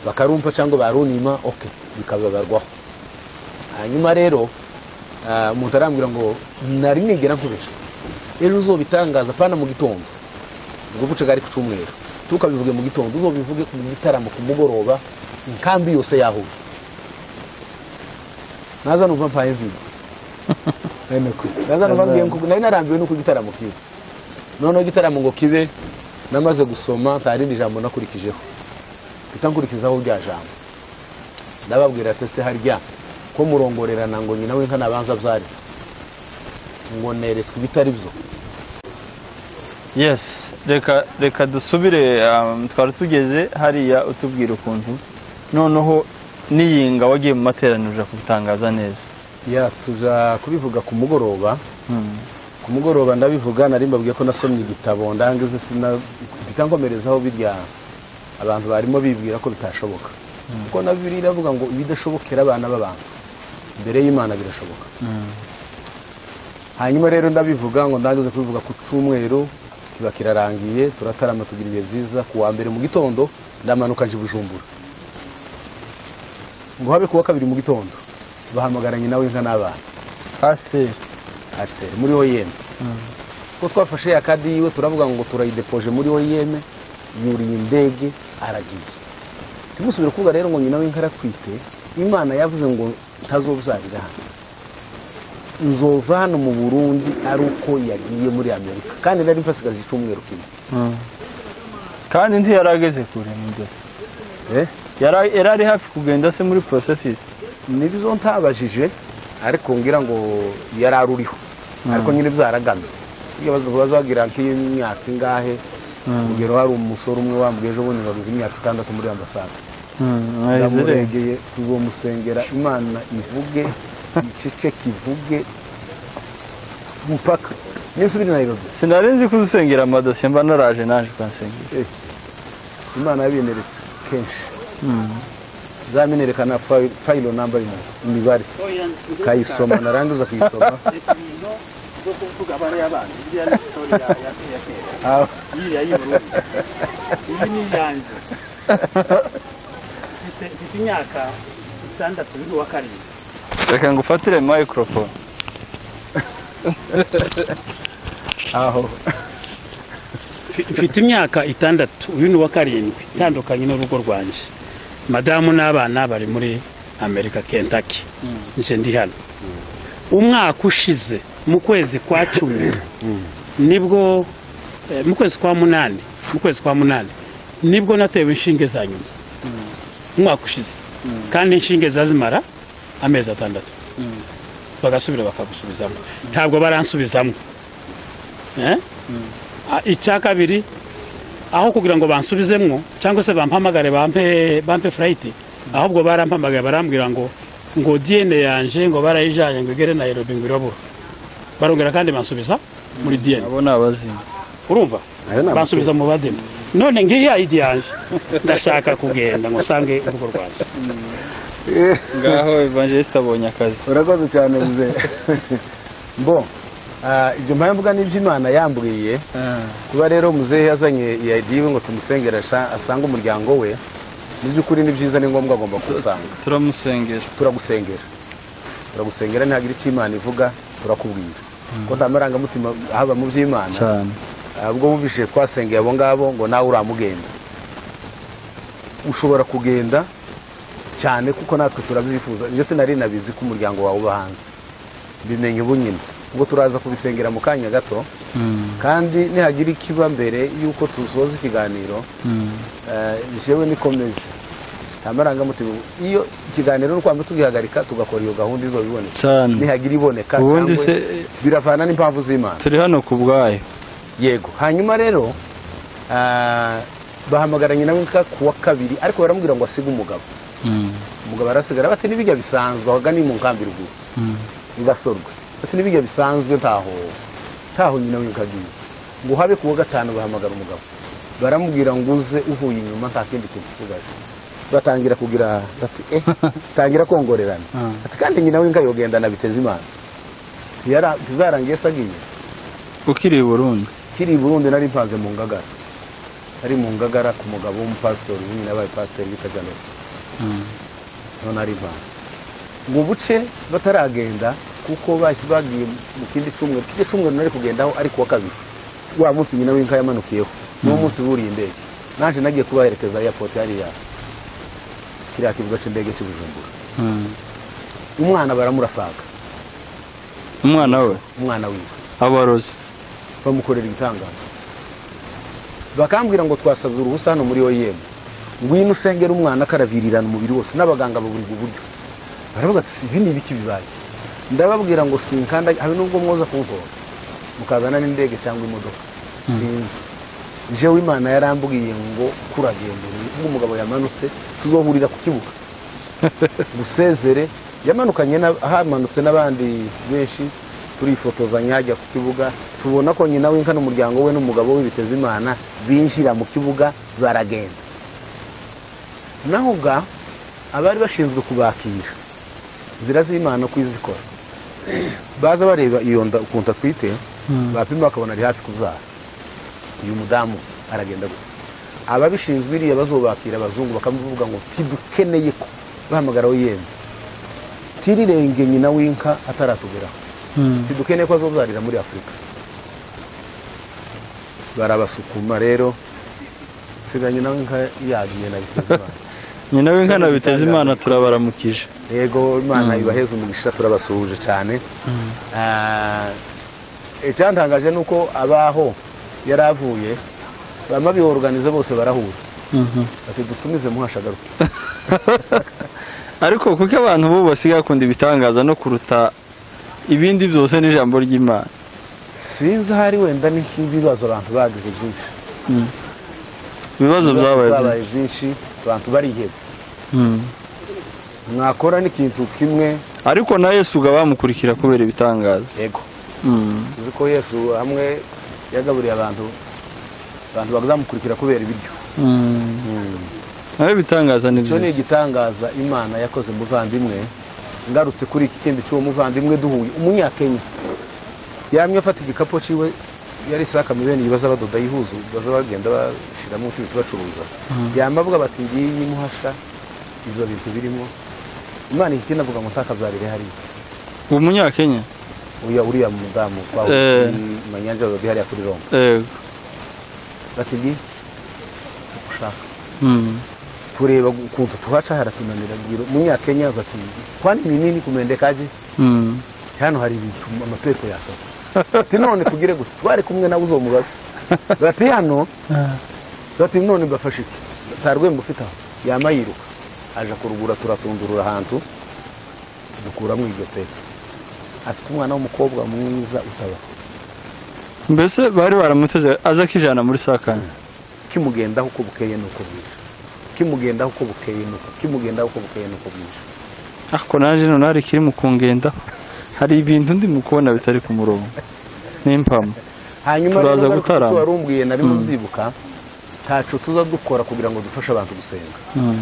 S2: bakarumpa cyangwa barunima oke bikababarwaho hanyuma rero ah, umuntu arambwira ngo nari nigera nkoresha ejo uzobitangaza apana mu gitondo ubwo buce bwari ku cyumweru tukabivuge mu gitondo uzobivuge ku gitaramo ku mugoroba inkambi yose yahuye naza numva mpaye vigo naza numva ngiye nko- nari narambiwe nuko igitaramo kiba noneho igitaramo ngo kibe namaze gusoma nta rindi jambo nakurikijeho mpita nkurikizaho rya jambo ndababwira ati se harya ko murongorerana ngo nyina w'inka nabanza byari ngo neretswe ibitari byo
S1: yes reka reka dusubire um, twari tugeze hariya utubwira ukuntu noneho n'iyinga wagiye mu materaniro uja kubitangaza neza
S2: ya tuja kubivuga ku mugoroba ku mugoroba ndabivuga nari mbabwiye ko nasomye igitabo ndangize sina mpita nkomerezaho birya abantu barimo bibwira ko bitashoboka kuko na bibiri iravuga ngo ibidashobokera abana b'abantu mbere y'imana birashoboka hanyuma rero ndabivuga ngo ndangeze kubivuga ku cyumweru kiba kirarangiye turatarama tugira ibihe byiza ku wa mbere mu gitondo ndamanuka nje i bujumbura ngo habe kuwa kabiri mu gitondo bahamagara nyina w'inka n'abana
S1: hasi
S2: ariseri muri oyeme ko twafashe ya kadi yiwe turavuga ngo turayidepoje muri oyeme yuriye indege aragiye tumusubira kuvuga rero ngo nyina w'inka aratwite imana yavuze ngo ntazobuzarirana nzova hano mu burundi ari uko yagiye muri amerika kandi nari mpasigaje icyumweru kimwe
S1: kandi ntiyarageze kure mu byo
S2: Eh?
S1: Yara- yari ari hafi kugenda se muri processes
S2: nibizo ntabajije ariko ngira ngo yari uriho ariko nyine byaragamye iyo bazagira nk'imyaka ingahe urugero hari umusore umwe wambwiye ejo bundi babuze imyaka itandatu muri ambasade ndamuregeye tuzomusengera imana ivuge icece kivuge mupaka nisubire nayirobi
S1: sinari nzi kuzisengera amadosiye mba naraje naje ukansengera
S2: imana yabineretse kenshi zaminerekana fayi- fayilo namba imibare kayisoma narangiza kuyisoma
S4: zo kuvuga abana y'abandi biriya ni sitori ya ya ya kera
S2: Ah,
S4: iriya y'i Burundi iyi ni iyanjye mfite mfite imyaka itandatu n'uwa karindwi
S1: reka ngufatire microphone
S2: aho
S3: Mfi- mfite imyaka itandatu uyu ni uwa karindwi itandukanye n'urugo rwanjye madamu n'abana bari muri amerika kentaki nje ndi hano umwaka ushize mu kwezi kwa cumi nibwo eh, mu kwezi kwa munani mu kwezi kwa munani nibwo natewe inshinge za nyuma umwaka ushize kandi inshinge zazimara amezi atandatu bagasubira bakagusubizamo ntabwo baransubizamo Eh? Ah, icya kabiri aho kugira ngo bansubizemwo cyangwa se bampamagare bampe bampe furayiti ahubwo barampamagaye barambwira ngo ngo diyene yanjye ngo barayijyanye ngo igere nayirobi ngo irabura barongera kandi bansubiza muri diyene
S1: abo ni abazimu
S3: urumva
S2: Ayo ni amakuru.
S3: bansubiza mu bademu none ngiya idi yanjye ndashaka kugenda ngo nsange urugo rwanjye
S1: ngaho evangeliste abonye akazi
S2: urakoze cyane bize mbo ah, ibyo mpaye mvuga n'iby'imana yambwiye kuba rero muzehe yazanye iya diwe ngo tumusengere asha- asange umuryango we mu by'ukuri ni byiza ni ngombwa agomba kuwusanga
S1: turamusengera
S2: turagusengera turagusengera ntihagire icyo imana ivuga turakubwira ko nta marangamutima haba mu by'imana
S1: cyane
S2: Ah, ubwo bumvise twasengeye abo ngabo ngo nawe uramugenda ushobora kugenda cyane kuko natwe turabyifuza njye sinari nabizi ko umuryango wawe uba hanze mbimenye ubu nyine ubwo turaza kubisengera mu kanya gato kandi nihagira ikiba mbere y'uko tusoza ikiganiro eh, jewe nikomeze nta marangamutima iyo ikiganiro ni ukwamba tugihagarika tugakora iyo gahunda izo biboneka
S1: cyane
S2: nihagira iboneka
S1: ubundi
S2: cyangwa
S1: se
S2: biravana n'impamvu z'imana
S1: turi hano ku bwayo
S2: yego hanyuma rero ah, bahamagaranye nawe nka kuwa kabiri ariko baramubwira ngo asige umugabo umugabo arasigara bati n'ibijya bisanzwe aho agana ni mu nkambi ruguru bigasorwa bati n'ibijya bisanzwe ntaho ntaho nyina w'inkagiye ngo habe kuwa gatanu bahamagara umugabo baramubwira ngo uze uvuye inyuma nta kindi kintu usigaje batangira kugira bati eh tangira kongorerana ati kandi nyina w'inka yogendana biteze imana Yara- tuzarangiye sagiye
S1: ukiri i burundi
S2: kiri i burundi nari mpanze mu ngagara nari mu ngagara ku mugabo w'umupasitori nyine yabaye pasiteri bita janose niho nari mpanze mu buce bataragenda kuko bahise bagiye mu kindi cyumweru kindi cyumweru nari kugendaho ari kuwa kabiri wa munsi nyina w'inka yamanukiyeho niwo munsi buriye indege naje nagiye kubaherekeza airport hariya kiriya kibuga cy'indege cy'i bujumbura umwana baramurasaga
S1: umwana we
S2: umwana wiwe
S1: abarozi
S2: bamukorera ibitangaza bakambwira ngo twasabye uruhusa hano muri oyemu ngwino usengera umwana akaravirirana umubiri wose n'abaganga baburirwa uburyo baravuga ati ibi ni ibiki bibaye ndababwira ngo sinkanda habe nubwo mwoza kuntora mukazana n'indege cyangwa imodoka sinzi je w'imana yarambwiye ngo kuragendera umugabo yamanutse tuzohurira ku kibuga busezere yamanukanye na- hamanutse n'abandi benshi turifotozanya ajya ku kibuga tubona ko nyina w'inka n'umuryango we n'umugabo we biteze imana binjira mu kibuga baragenda naho ubwa abari bashinzwe kubakira zira z'imana uko izikora baza bareba iyo nda ukuntu atwite bapima bakabona ari hafi kubyara uyu mudamu aragenda gutya ababishinzwe iriya bazubakira abazungu bakavuga ngo tidukeneye ko bahamagara yemwe tirirenge nyina w'inka ataratugeraho tidukeneye ko azobyarira muri afurika barabasukuma rero nsiga nyina w'inka yagiye na biteze imana
S1: nyina w'inkana biteze imana turabaramukije
S2: yego imana ibaheze umugisha turabasuhuje cyane Ah, icyantangaje ni uko abaho yari avuye bamwe abihoruganize bose barahura bati dutumize muhasha agaruke
S1: ariko kuko abantu bo basigaye bakunda ibitangaza no kuruta ibindi byose n'ijambo ry'imana
S2: sinzi ahari wenda ni nk'ibibazo abantu bagize byinshi
S1: ibibazo byabaye byinshi.
S2: byabaye byinshi abantu bariheba
S1: Mm.
S2: mwakora n'ikintu kimwe
S1: ariko na yesu uga bamukurikira kubera ibitangaza
S2: yego
S1: Mm.
S2: uzi ko yesu hamwe yagaburiye abantu abantu bazamukurikira kubera ibiryo
S1: Mm. nawe ibitangaza ni
S2: icyo ni
S1: byiza
S2: igitangaza imana yakoze muvandimwe ngarutse kuri iki kindi cy'uwo muvandimwe duhuye umunyakenya yamye afata igikapu ciwe yari isaka mibeni baza badoda yihuzu baza bagenda bashiramo utubi tubacuruza yama avuga bati ngiyi muhasha ibyo bintu birimo imana ihita inavuga ngo ntakabyarire hariya
S1: uwo munyakenya
S2: uriya uriya mudamu kwa
S1: Eh.
S2: manyanja badoda hariya kuri roma
S1: yego
S2: bati ngiyi ushaka
S1: Mm.
S2: kureba ukuntu tuhaca haratunanira bwira umunyakenya bati kwani minini kumendekaje
S1: Mm.
S2: hano hari ibintu amapepo yasaze ati none tugire gute twari kumwe nawe uzomubaza bati hano bati none mbafashe iki nta rwembo ufite aho yama yiruka aje kurugura turatundurura ahantu dukuramo iryo pepo afite umwana w'umukobwa mwiza utaba
S1: mbese bari baramuteze aza akijana muri sakanya
S2: kimugendaho uko bukeye n'uko bwije kimugendaho uko bukeye n'uko kimugendaho uko bukeye n'uko bwije
S1: ariko naje none hari ikiri mu kungendaho hari ibintu ndi mu kubona bitari ku murongo n'impamo
S2: hanyuma
S1: Turaza
S2: rero ngaruka
S1: gutarama.
S2: ku cyo wari umbwiye nari mubyibuka ntacu tuza dukora kugira ngo dufashe abantu gusenga
S1: Mm.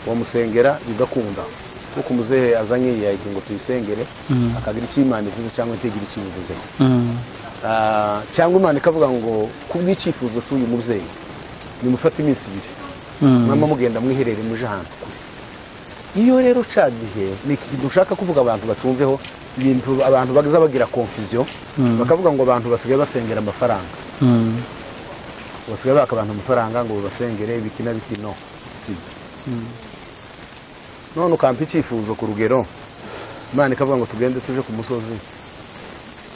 S2: wamusengera bigakunda kuko umuzehe azanye yagira ngo tuyisengere akagira icyo imana ivuze cyangwa itagira icyo ivuze
S1: Mm.
S2: cyangwa imana ikavuga ngo kubw'icyifuzo cy'uyu mubyeyi nimufate iminsi ibiri
S1: Mm.
S2: mwaba mugenda mwiherere muje ahantu kure iyo rero ca gihe ni iki kintu ushaka kuvuga abantu bacumveho ibintu abantu baza bagira confusion bakavuga ngo abantu basigaye basengera amafaranga
S1: Mm.
S2: basigaye baka abantu amafaranga ngo babasengere ibiki na biki no sibyo none ukampa icyifuzo ku rugero imana ikavuga ngo tugende tuje ku musozi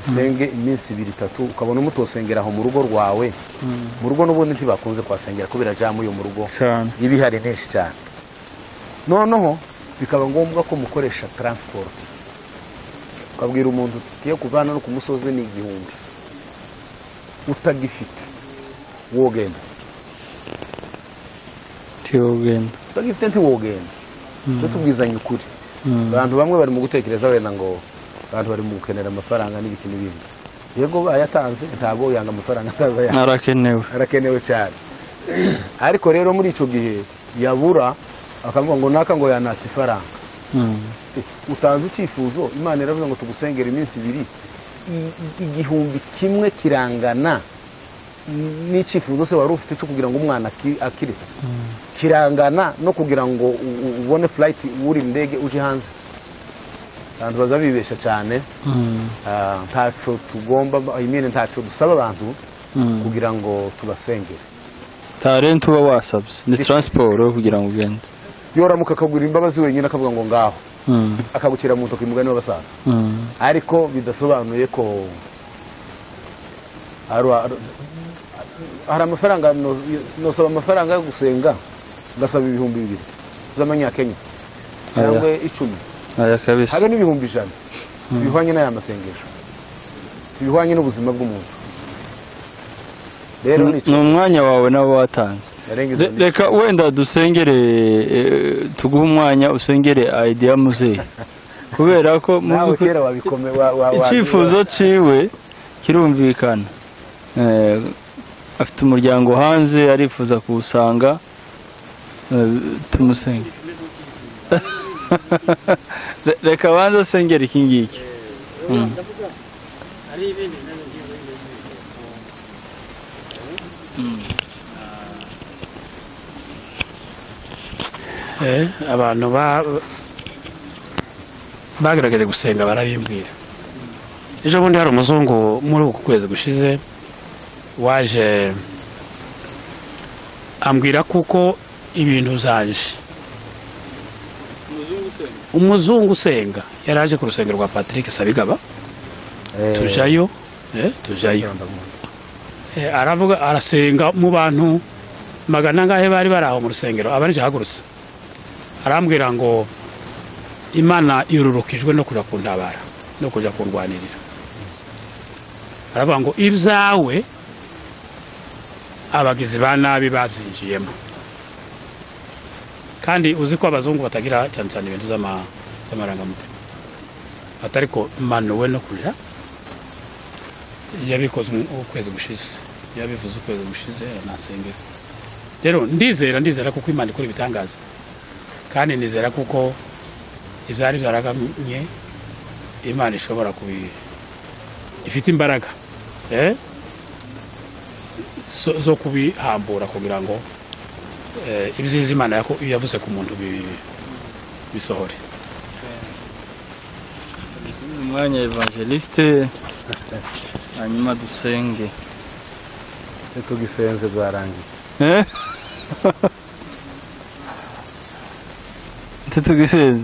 S2: usenge iminsi ibiri itatu ukabona umutosengera aho mu rugo rwawe mu rugo n'ubundi ntibakunze kuhasengera kubera jamu yo mu rugo
S1: cyane
S2: ibihari henshi cyane noneho bikaba ngombwa ko mukoresha taransiporo ukabwira umuntu tugiye kuva hano no ku musozi ni igihumbi utagifite wogenda
S1: tiwe ugenda
S2: utagifite ntiwogenda tujye tubwizanya ukuri abantu bamwe bari mu gutekereza wenda ngo abantu bari mu gukenera amafaranga n'ibiki n'ibindi yego ayatanze ntabwo yanga amafaranga ataza yanga
S1: arakenewe
S2: arakenewe cyane ariko rero muri icyo gihe yabura akavuga ngo naka ngo yanatse ifaranga
S1: Mm.
S2: Eh, utanze icyifuzo imana iravuze ngo tugusengere iminsi ibiri I- i- igihumbi kimwe kirangana n'icyifuzo se wari ufite cyo kugira ngo umwana aki- akire kirangana no kugira ngo u- u- ubone furayiti uri mu ndege uje hanze abantu baza bibeshya cyane
S1: Mm.
S2: Ah, ntaco tugomba I mean, ntaco dusaba abantu
S1: Mm.
S2: kugira ngo tubasengere
S1: talent uba wasabye ni taransiporo kugira ngo ugende
S2: yoramuka akagura imbabazi wenyine akavuga ngo ngaho
S1: Mm,
S2: akagukira mu ntoki umugani w'abasaza
S1: mm,
S2: ariko bidasobanuye ko hari hari amafaranga no- nosaba amafaranga yo gusenga ngasaba ibihumbi bibiri by'amanyakenya cyangwa icumi
S1: aya
S2: habe
S1: kabisa
S2: n'ibihumbi ijana tubihwanye n'aya masengesho tubihwanye n'ubuzima bw'umuntu rero ni
S1: ni umwanya wawe nawe watanze
S2: yarengeje
S1: Re- reka wenda dusengere eh, tuguhe umwanya usengere idea muzehe kubera ko mu
S2: nawe
S1: by'ukuri
S2: kera wabikome wa- wa- wa-
S1: icyifuzo ciwe kirumvikana Eh, afite umuryango hanze arifuza kuwusanga eh, tumusenge Re- reka abanze asengere iki ngiki
S4: hari ibindi nabyo ngiye muri ibyo ngibyo.
S3: Eh, abantu ba- bagerageje gusenga barabimbwira ejo bundi hari umuzungu muri uku kwezi gushize waje ambwira kuko ibintu zanje umuzungu usenga yari aje ku rusengero rwa patrick sabigaba tujayo eh, tujayo Eh, aravuga arasenga mu bantu magana angahe bari bari aho mu rusengero abarije hagurutse arambwira ngo imana irurukijwe no kujya kuntabara no kujya kundwanirira aravuga ngo ibyawe abagizi ba nabi babyinjiyemo kandi uzi ko abazungu batagira cyane cyane ibintu z'ama- z'amarangamutima atari ko manuwe no kujya yabikoze umu- ukwezi gushize yabivuze ukwezi gushize aranasengera rero ndizera ndizera kuko imana ikora ibitangaza kandi nizera kuko ibyari byaragamye imana ishobora kubi ifite imbaraga eh? zo, zo kubihambura kugira ngo eh, ibyiza imana yako- yavuze ku muntu bi- bisohore
S5: umwanya evangeliste hanyuma dusenge
S2: tugisenze byarangiye
S1: Eh? ntitugisenze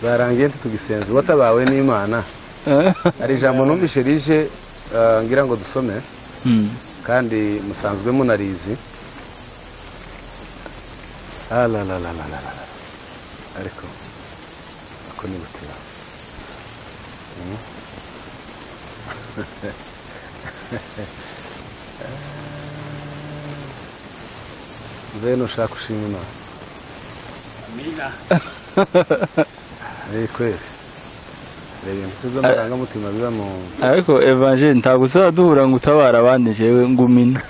S2: byarangiye ntitugisenze watabawe n'imana hari ijambo numvise rije eh, ngira ngo dusome
S1: Mm.
S2: kandi musanzwe munarizi alalalalala ariko ako ni butira Mm. nze nushaka ushima imana ni kweri reba ibintu si by'amarangamutima biba mu
S1: ariko evangeli ntabwo uzaduhura ngo utabara abandi jewe ngumina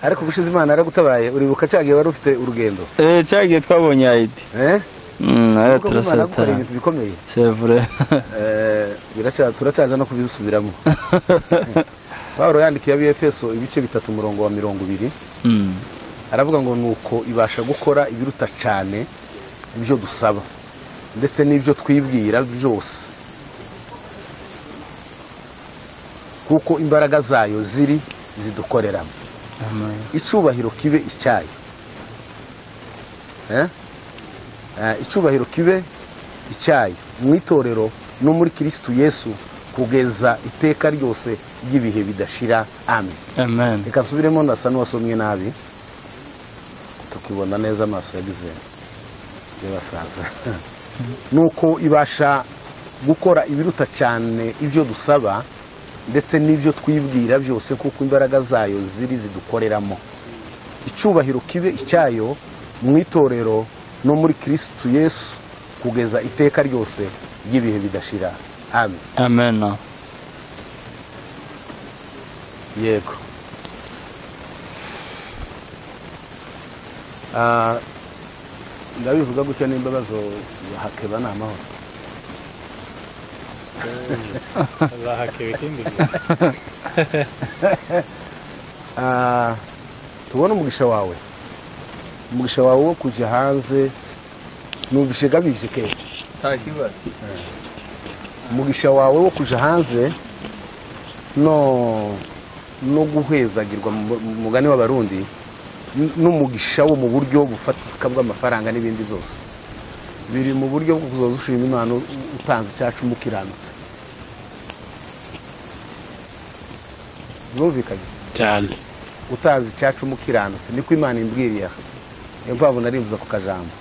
S2: ariko gushize imana yaragutabaye uribuka cya gihe wari ufite urugendo
S1: eh cyagiye twabonye ayidi
S2: eh
S1: mm aya
S2: Kuko Imana
S1: turasatara
S2: yagukora ibintu bikomeye
S1: c'est vrai
S2: Eh, biraca- turacyaza no kubisubiramo pawulo yandikiye ab'efeso ibice bitatu umurongo wa mirongo ibiri
S1: mm
S2: aravuga ngo nuko ibasha gukora ibiruta cyane ibyo dusaba ndetse n'ibyo twibwira byose kuko imbaraga zayo ziri zidukoreramo icyubahiro kibe icyayo Eh? Eh, icyubahiro kibe icyayo mu itorero no muri kirisitu yesu kugeza iteka ryose ry'ibihe bidashira amen
S1: amen
S2: reka nsubiremo ndasa n'uwasomwe nabi tukibona neza amaso yagize y'abasaza nuko ibasha gukora ibiruta cyane ibyo dusaba ndetse n'ibyo twibwira byose kuko imbaraga zayo ziri zidukoreramo icyubahiro kibe icyayo mu itorero no muri kirisitu yesu kugeza iteka ryose ry'ibihe bidashira amen
S1: amen
S2: yego Ah, ndabivuga gutya n'imbabazo hakeba ni amahoro Ah, tubone umugisha wawe umugisha wawe wo kujya hanze ni umugisha ugabije ke umugisha wawe wo kujya hanze no no guhezagirwa mu- mu mugani w'abarundi n- n'umugisha wo mu buryo bufatika bw'amafaranga n'ibindi byose biri mu buryo bwo kuzoza ushima imana u- utanze icyacu umukiranutse birumvikanye
S3: cyane
S2: utanze icyacu umukiranutse niko imana imbwiriye aha niyo mpamvu narivuze ku kajambo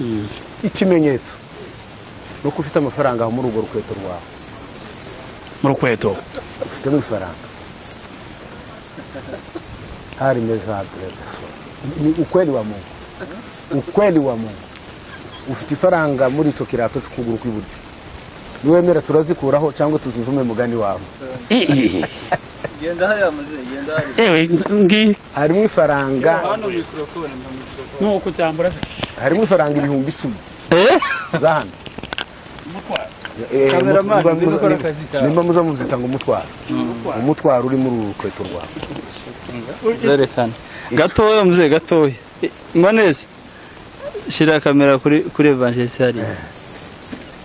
S3: Mm.
S2: ikimenyetso ni uko ufite amafaranga aho muri urwo rukweto rwawe
S3: mu rukweto
S2: ufitemo ifaranga hari meza hadiragaso ni ukweli wa mungu ukweli wa mungu ufite ifaranga muri icyo kirato cy'ukuguru kw'iburyo niwemera turazikuraho cyangwa tuzivume mugani wawe
S5: genda hariya muze genda hariya
S3: ewe ngi
S2: harimo ifaranga
S5: hano mikorofone mpa mikorofone
S3: nuko cyambura
S2: harimo ifaranga ibihumbi icumi
S1: eh
S2: za hano
S1: Cameraman, niba ukora akazi kawe.
S2: nimba muza muzita ngo umutwaro umutwaro uri muri uru rukweto rwawe
S1: zerekana gatoya mzee gatoya Eh, manezi shira kamera kuri kuri evangeliste hariya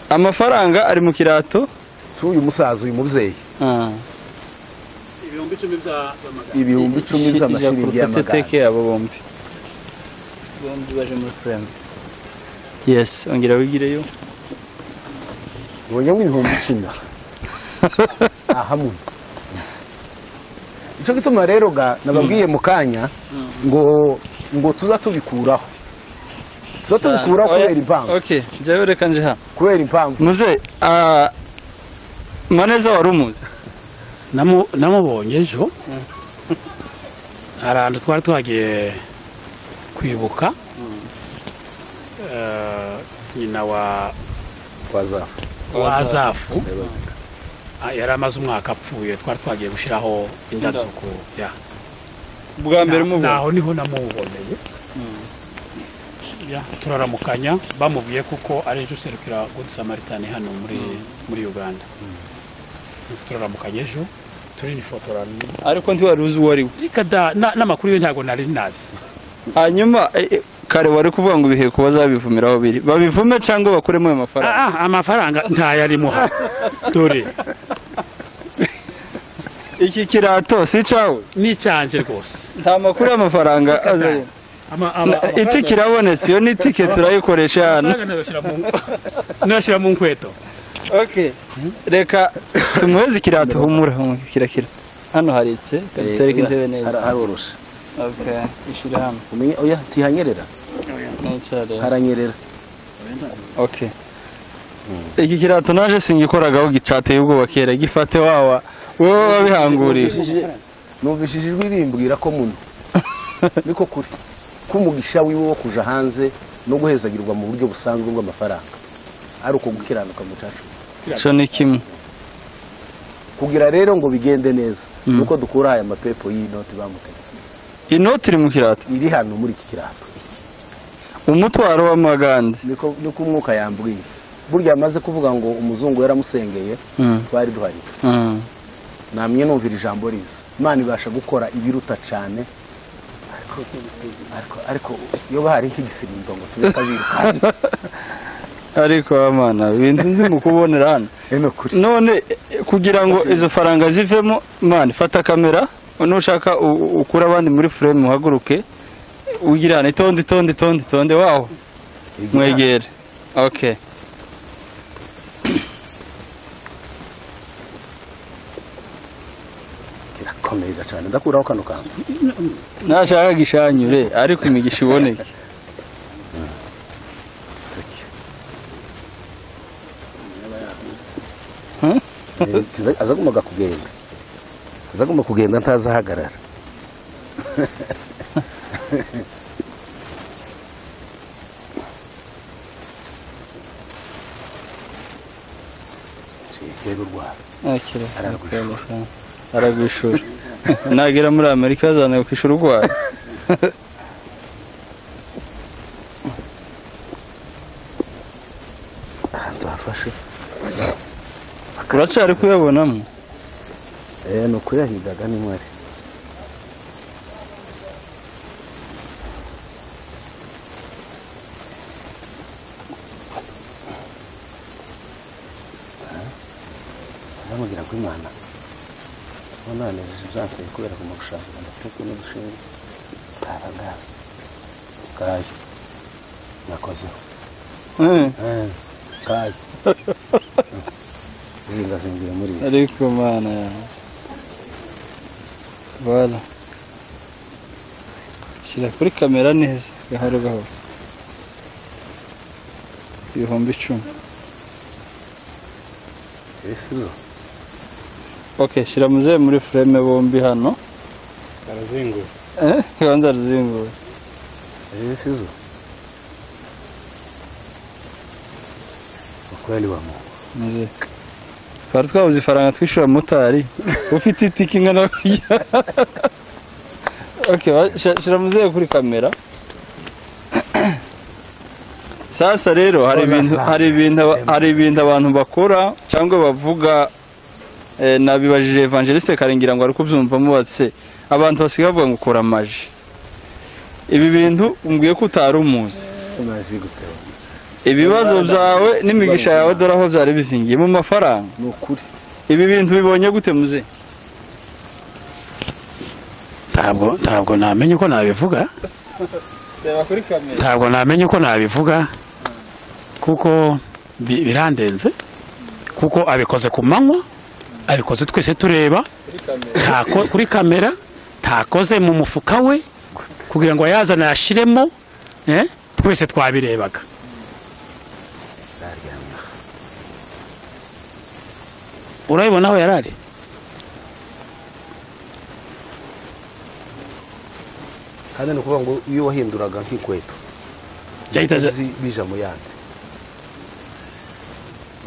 S1: amafaranga ari mu kirato
S2: cy'uyu musaza uyu mubyeyi
S1: ah
S3: ibihumbi icumi by'amagana
S2: ibihumbi icumi by'amashiringi
S1: Ijya kurufata
S2: y'amagana
S1: teke yabo bombi
S5: bombi baje muri furemu
S1: yesi ongera wigireyo
S2: ubonye nk'ibihumbi icumi ahamwe icyo gituma rero ga nababwiye mu kanya ngo ngo tuza tubikuraho tuza tubikuraho kubera impamvu
S1: okay njyewe reka nje hano
S2: kubera impamvu
S1: muze ah, maneza wari umuzi
S3: Namu- namubonye ejo hari ahantu twari twagiye kwibuka Eh, nyina wa
S2: twazafa
S3: wa azafu Ah, yari amaze umwaka apfuye twari twagiye gushyiraho indabyo ku ya
S1: bwa mbere
S3: Na-
S1: mubona
S3: naho niho namuboneye Ya, turaramukanya bamubwiye kuko ari ejo userukira good samaritani hano muri muri uganda turaramukanya ejo turinifotorana
S1: ariko ntiwari uzi uwo ari we
S3: reka da na- n'amakuru yo ntabwo nari nazi
S1: hanyuma eh, eh, kare wari kuvuga ngo ibiheko bazabivumira aho biri babivume cyangwa bakuremo ayo mafaranga
S3: Ah, ah, amafaranga ntayarimo hano dore
S1: iki kirato si cyawe
S3: ni icyanje rwose
S1: nta makuru y'amafaranga azarimo
S3: Ama- ama-
S1: itike irabonetse iyo ni itike turayikoresha hano
S3: amafaranga nayashyira mu nayashyira mu nkweto
S1: okay reka tumuheze ikirato humura humura, kirakira hano haritse tereka intebe neza
S2: haroroshe
S1: okay ishyira hano
S2: umenye oya ntihanyerera
S1: nicare
S2: haranyerera
S1: okay iki kirato naje singikoragaho gicateye ubwoba kera gifate wawa wowe wabihangurira
S2: Numvishije- numvishije ijwi rimbwira ko muno niko kuri ko umugisha wiwe wo kuja hanze no guhezagirwa mu buryo busanzwe bw'amafaranga ari uko gukiranuka mucacu
S1: ico ni kimwe
S2: kugira rero ngo bigende neza nuko dukura aya mapepo y'inoti bamuteze
S1: inoti iri mu kirato
S2: iri hano muri iki kirato
S1: umutwaro w'amagande
S2: niko niko umwuka yambwiye burya amaze kuvuga ngo umuzungu yaramusengeye
S1: Mm.
S2: twari duhari
S1: Mm.
S2: namye numvira ijambo riza imana ibasha gukora ibiruta cyane ariko- ariko ariko iyo bahari nk'igisirindo ngo tube kabirukana
S1: ariko amana ibintu nzi mu kubonera hano
S2: eno kuri
S1: none eh, kugira ngo izo faranga zivemo mani fata kamera nushaka u- ukura abandi muri frame uhaguruke ugira hano itonde itonde itonde itonde waho mwegere okay
S2: kirakomera cyane ndakuraho kano kantu
S1: nashaka gishanyure ariko imigisha iboneke
S2: Eh, azagombaga kugenda azagomba kugenda ntazahagarara rero urwara
S1: Akira.
S2: Aragwishura.
S1: Amafaranga. aragwishura nagera muri amerika azana kwishura urwaye
S2: ahantu hafashe
S1: uracari kuyabonamo
S2: Eh, ni ukuyahigaga n'inkware azamubwira ko imana unanejeje byansaye kubera kumugushaka amatuku n'udushinge bwaragara bwayo nakozeho
S1: Eh,
S2: Eh, bwayo zingazingiye muri iyo
S1: ariko mana yawe bala shyira kuri kamera neza gahoro gahoro ibihumbi icumi
S2: ibisubizo
S1: okay shyira muzehe muri frame bombi hano
S3: arazinguye
S1: Eh, banza ruzingura
S2: ibisizo ukweli wa Mungu
S1: muzehe twari twabuze ifaranga twishyura motari ufite itike ingana kurya okay wa- shyira- shyira muzehe kuri kamera sasa rero hari ibintu hari ibintu aba- hari ibintu abantu bakora cyangwa bavuga eh, nabibajije evangeliste kare ngira ngo ari kubyumvamo batse abantu basigaye bavuga ngo ukora amaji ibi bintu umbwiye ko utari umuzi
S2: umaze guteba
S1: ibibazo byawe n'imigisha yawe dore aho byari bizingiye mu mafaranga
S2: ni ukuri
S1: ibi bintu bibonye gute muze
S3: ntabwo ntabwo namenye uko nabivuga
S1: reba kuri kamera
S3: ntabwo namenye uko nabivuga kuko bi- birandenze kuko abikoze ku manywa abikoze twese tureba
S1: kuri kamera
S3: ntako kuri kamera ntakoze mu mufuka we kugira ngo ayazane ayashiremo eh, twese twabirebaga urabibona aho yari ari
S2: kandi ni ukuvuga ngo iyo wahinduraga nk'ikweto
S3: yahita aza-
S2: uzi bija mu yandi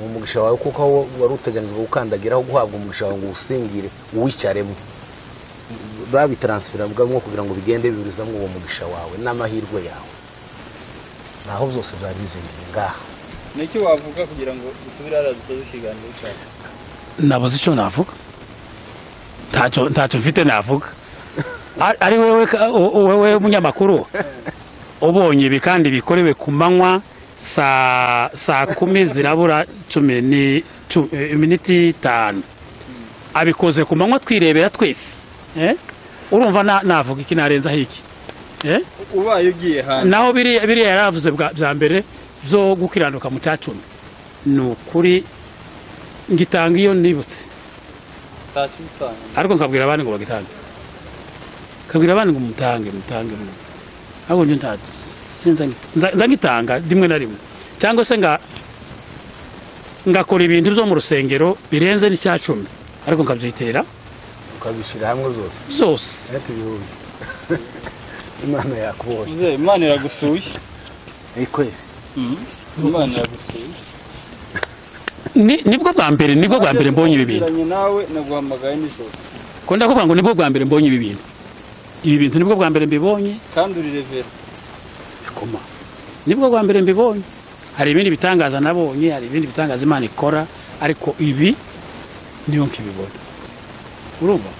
S2: uwo mugisha wawe kuko aho wari uteganijwe gukandagiraho guhabwa umugisha wawe ngo uwusingire uwicaremo babitaransifera bwamwo kugira ngo bigende biburizamo uwo mugisha wawe n'amahirwe yawe naho byose byari bizingiye ngaha
S1: niki wavuga kugira ngo dusubire hariya dusoze ikiganiro cyacu
S3: nabuze icyo navuga ntacyo ntacyo mfite navuga Ari- ari wowe ka- wo- wowe munyamakuru ubonye ibi kandi bikorewe ku manywa saa saa kumi zirabura cumi ni cu- eh, iminiti itanu abikoze ku manywa twirebera twese eh? urumva na- navuga iki narenzaho iki eh?
S1: ubaye ugiye hanze
S3: naho biriya biriya yaravuze bwa bya mbere zo gukiranuka mu cyacumi ni ukuri ngitanga iyo nibutse
S1: ntacyo utanga
S3: ariko nkabwira abandi ngo bagitange nkabwira abandi ngo mutange mutange mutange. ariko njye nta sinza nza- nza ngitanga rimwe na rimwe cyangwa se nga ngakora ibintu byo mu rusengero birenze n'icya cumi ariko nkabyitirira
S2: ukabishyira hamwe byose
S3: byose
S2: ariko ibihumbi imana yakubonye
S1: muzehe imana iragusuye
S2: ikwe
S1: imana iragusuye
S3: Ni- nibwo bwa mbere nibwo bwa mbere mbonye ibi bintu
S1: Nagezeranye nawe naguhamagaye nijoro
S3: ko ndakubwira ngo nibwo bwa mbere mbonye ibi bintu ibi bintu nibwo bwa mbere mbibonye
S1: kandi uri revera
S3: bikoma nibwo bwa mbere mbibonye hari ibindi bitangaza nabonye hari ibindi bitangaza imana ikora ariko ibi niyo nkibibona urumva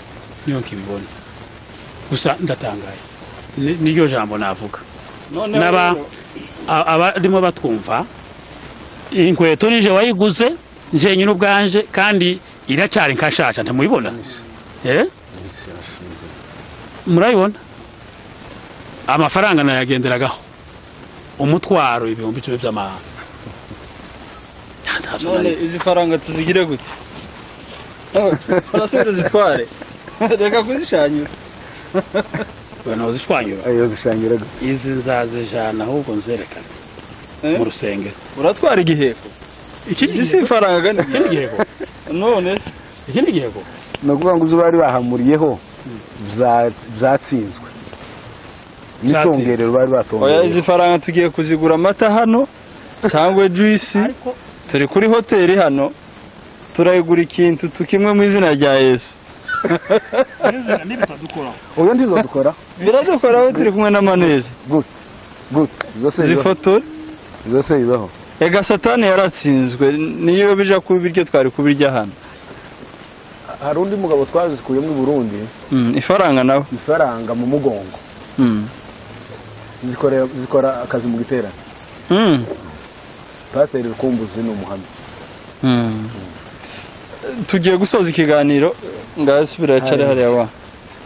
S3: niyo nkibibona gusa ndatangaye Ni- niryo jambo navuga
S1: noneho
S3: N'aba-
S1: rero,
S3: A- abarimo batwumva inkweto nije wayiguze njyenyine ubwanje kandi iracyari nkashaca ntimuyibona Eh?
S2: irashinze
S3: murabibona amafaranga nayagenderagaho umutwaro ibihumbi icumi by'amahanga Ntabwo
S1: none
S3: nari-
S1: izi faranga tuzigire gute barasubira zitware reka kuzishanyura
S3: we ntuzishwanyura
S2: ayo zishangira gutya
S3: izi nzazijana ahubwo nzerekane
S1: Eh?
S3: mu rusengero
S1: uratwara igiheko
S3: iki
S1: iki si ifaranga kandi
S3: iki ni igihego
S1: none se
S3: iki ni igihego
S2: ni ukuvuga ngo ibyo bari bahamuriyeho bya- byatsinzwe n'itongerero bari
S1: oya
S2: batongereye
S1: izi faranga tugiye kuzigura amata hano cyangwa juisi
S3: ariko
S1: turi kuri hoteli hano turayigura ikintu tukimwe mu izina rya yesu
S3: n'ibitadukuraho
S2: ubu ndizo dukora
S1: biradukoraho turi kumwe n'amaneza
S2: gute gute zose bibaho
S1: zifotore
S2: zose bibaho
S1: ega satani yaratsinzwe niyo bija kubiryo twari kubirya hano
S2: hari undi mugabo twazikuyemo i burundi
S1: Mm, ifaranga nawe
S2: ifaranga mu mugongo
S1: Mm.
S2: zikora zikora akazi mu giterane
S1: Mm.
S2: pasiteri rukumbuzi ni umuhamya
S1: Mm. tugiye gusoza ikiganiro ngasubira cyari hariya wa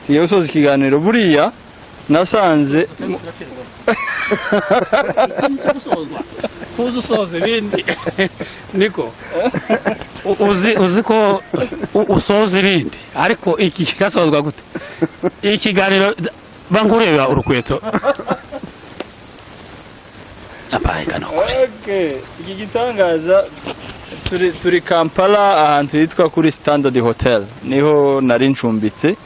S1: tugiye gusoza ikiganiro buriya nasanze
S3: tuzi usoza ibindi niko U- uzi uzi ko u- usoza ibindi ariko iki kirasozwa gute ikiganiro bangureba urukweto apayika nukuri
S1: Okay, iki gitangaza turi, turi Kampala ahantu hitwa kuri Standard Hotel niho nari ncumbitse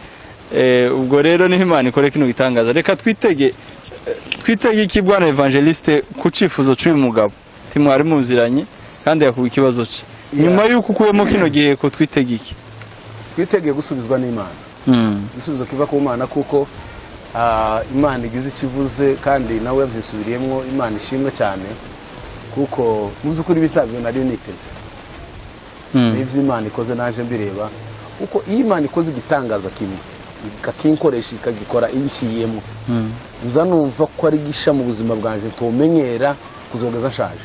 S1: eh, ubwo rero niho Imana ikora kino gitangaza reka twitege eh, twitege iki bwana Evangeliste ku cifuzo cy'uyu mugabo timwari muziranye kandi yakuba ikibazo cye nyuma y'uko ukuyemo kino gihe ko twitege iki
S2: twitegeye gusubizwa n'imana
S1: mm.
S2: igisubizo kiva ku mana kuko ah, imana igize icyo ivuze kandi nawe yabyisubiriyemo imana ishimwe cyane kuko mu by'ukuri bitabyo nari niteze n'ibyo imana ikoze naje mbireba kuko iyo imana ikoze igitangaza kimwe ikakinkoresha ikagikora inciyemo nza numva ko ari gisha mu buzima bwanjye tumenyera kuzogeza nshaje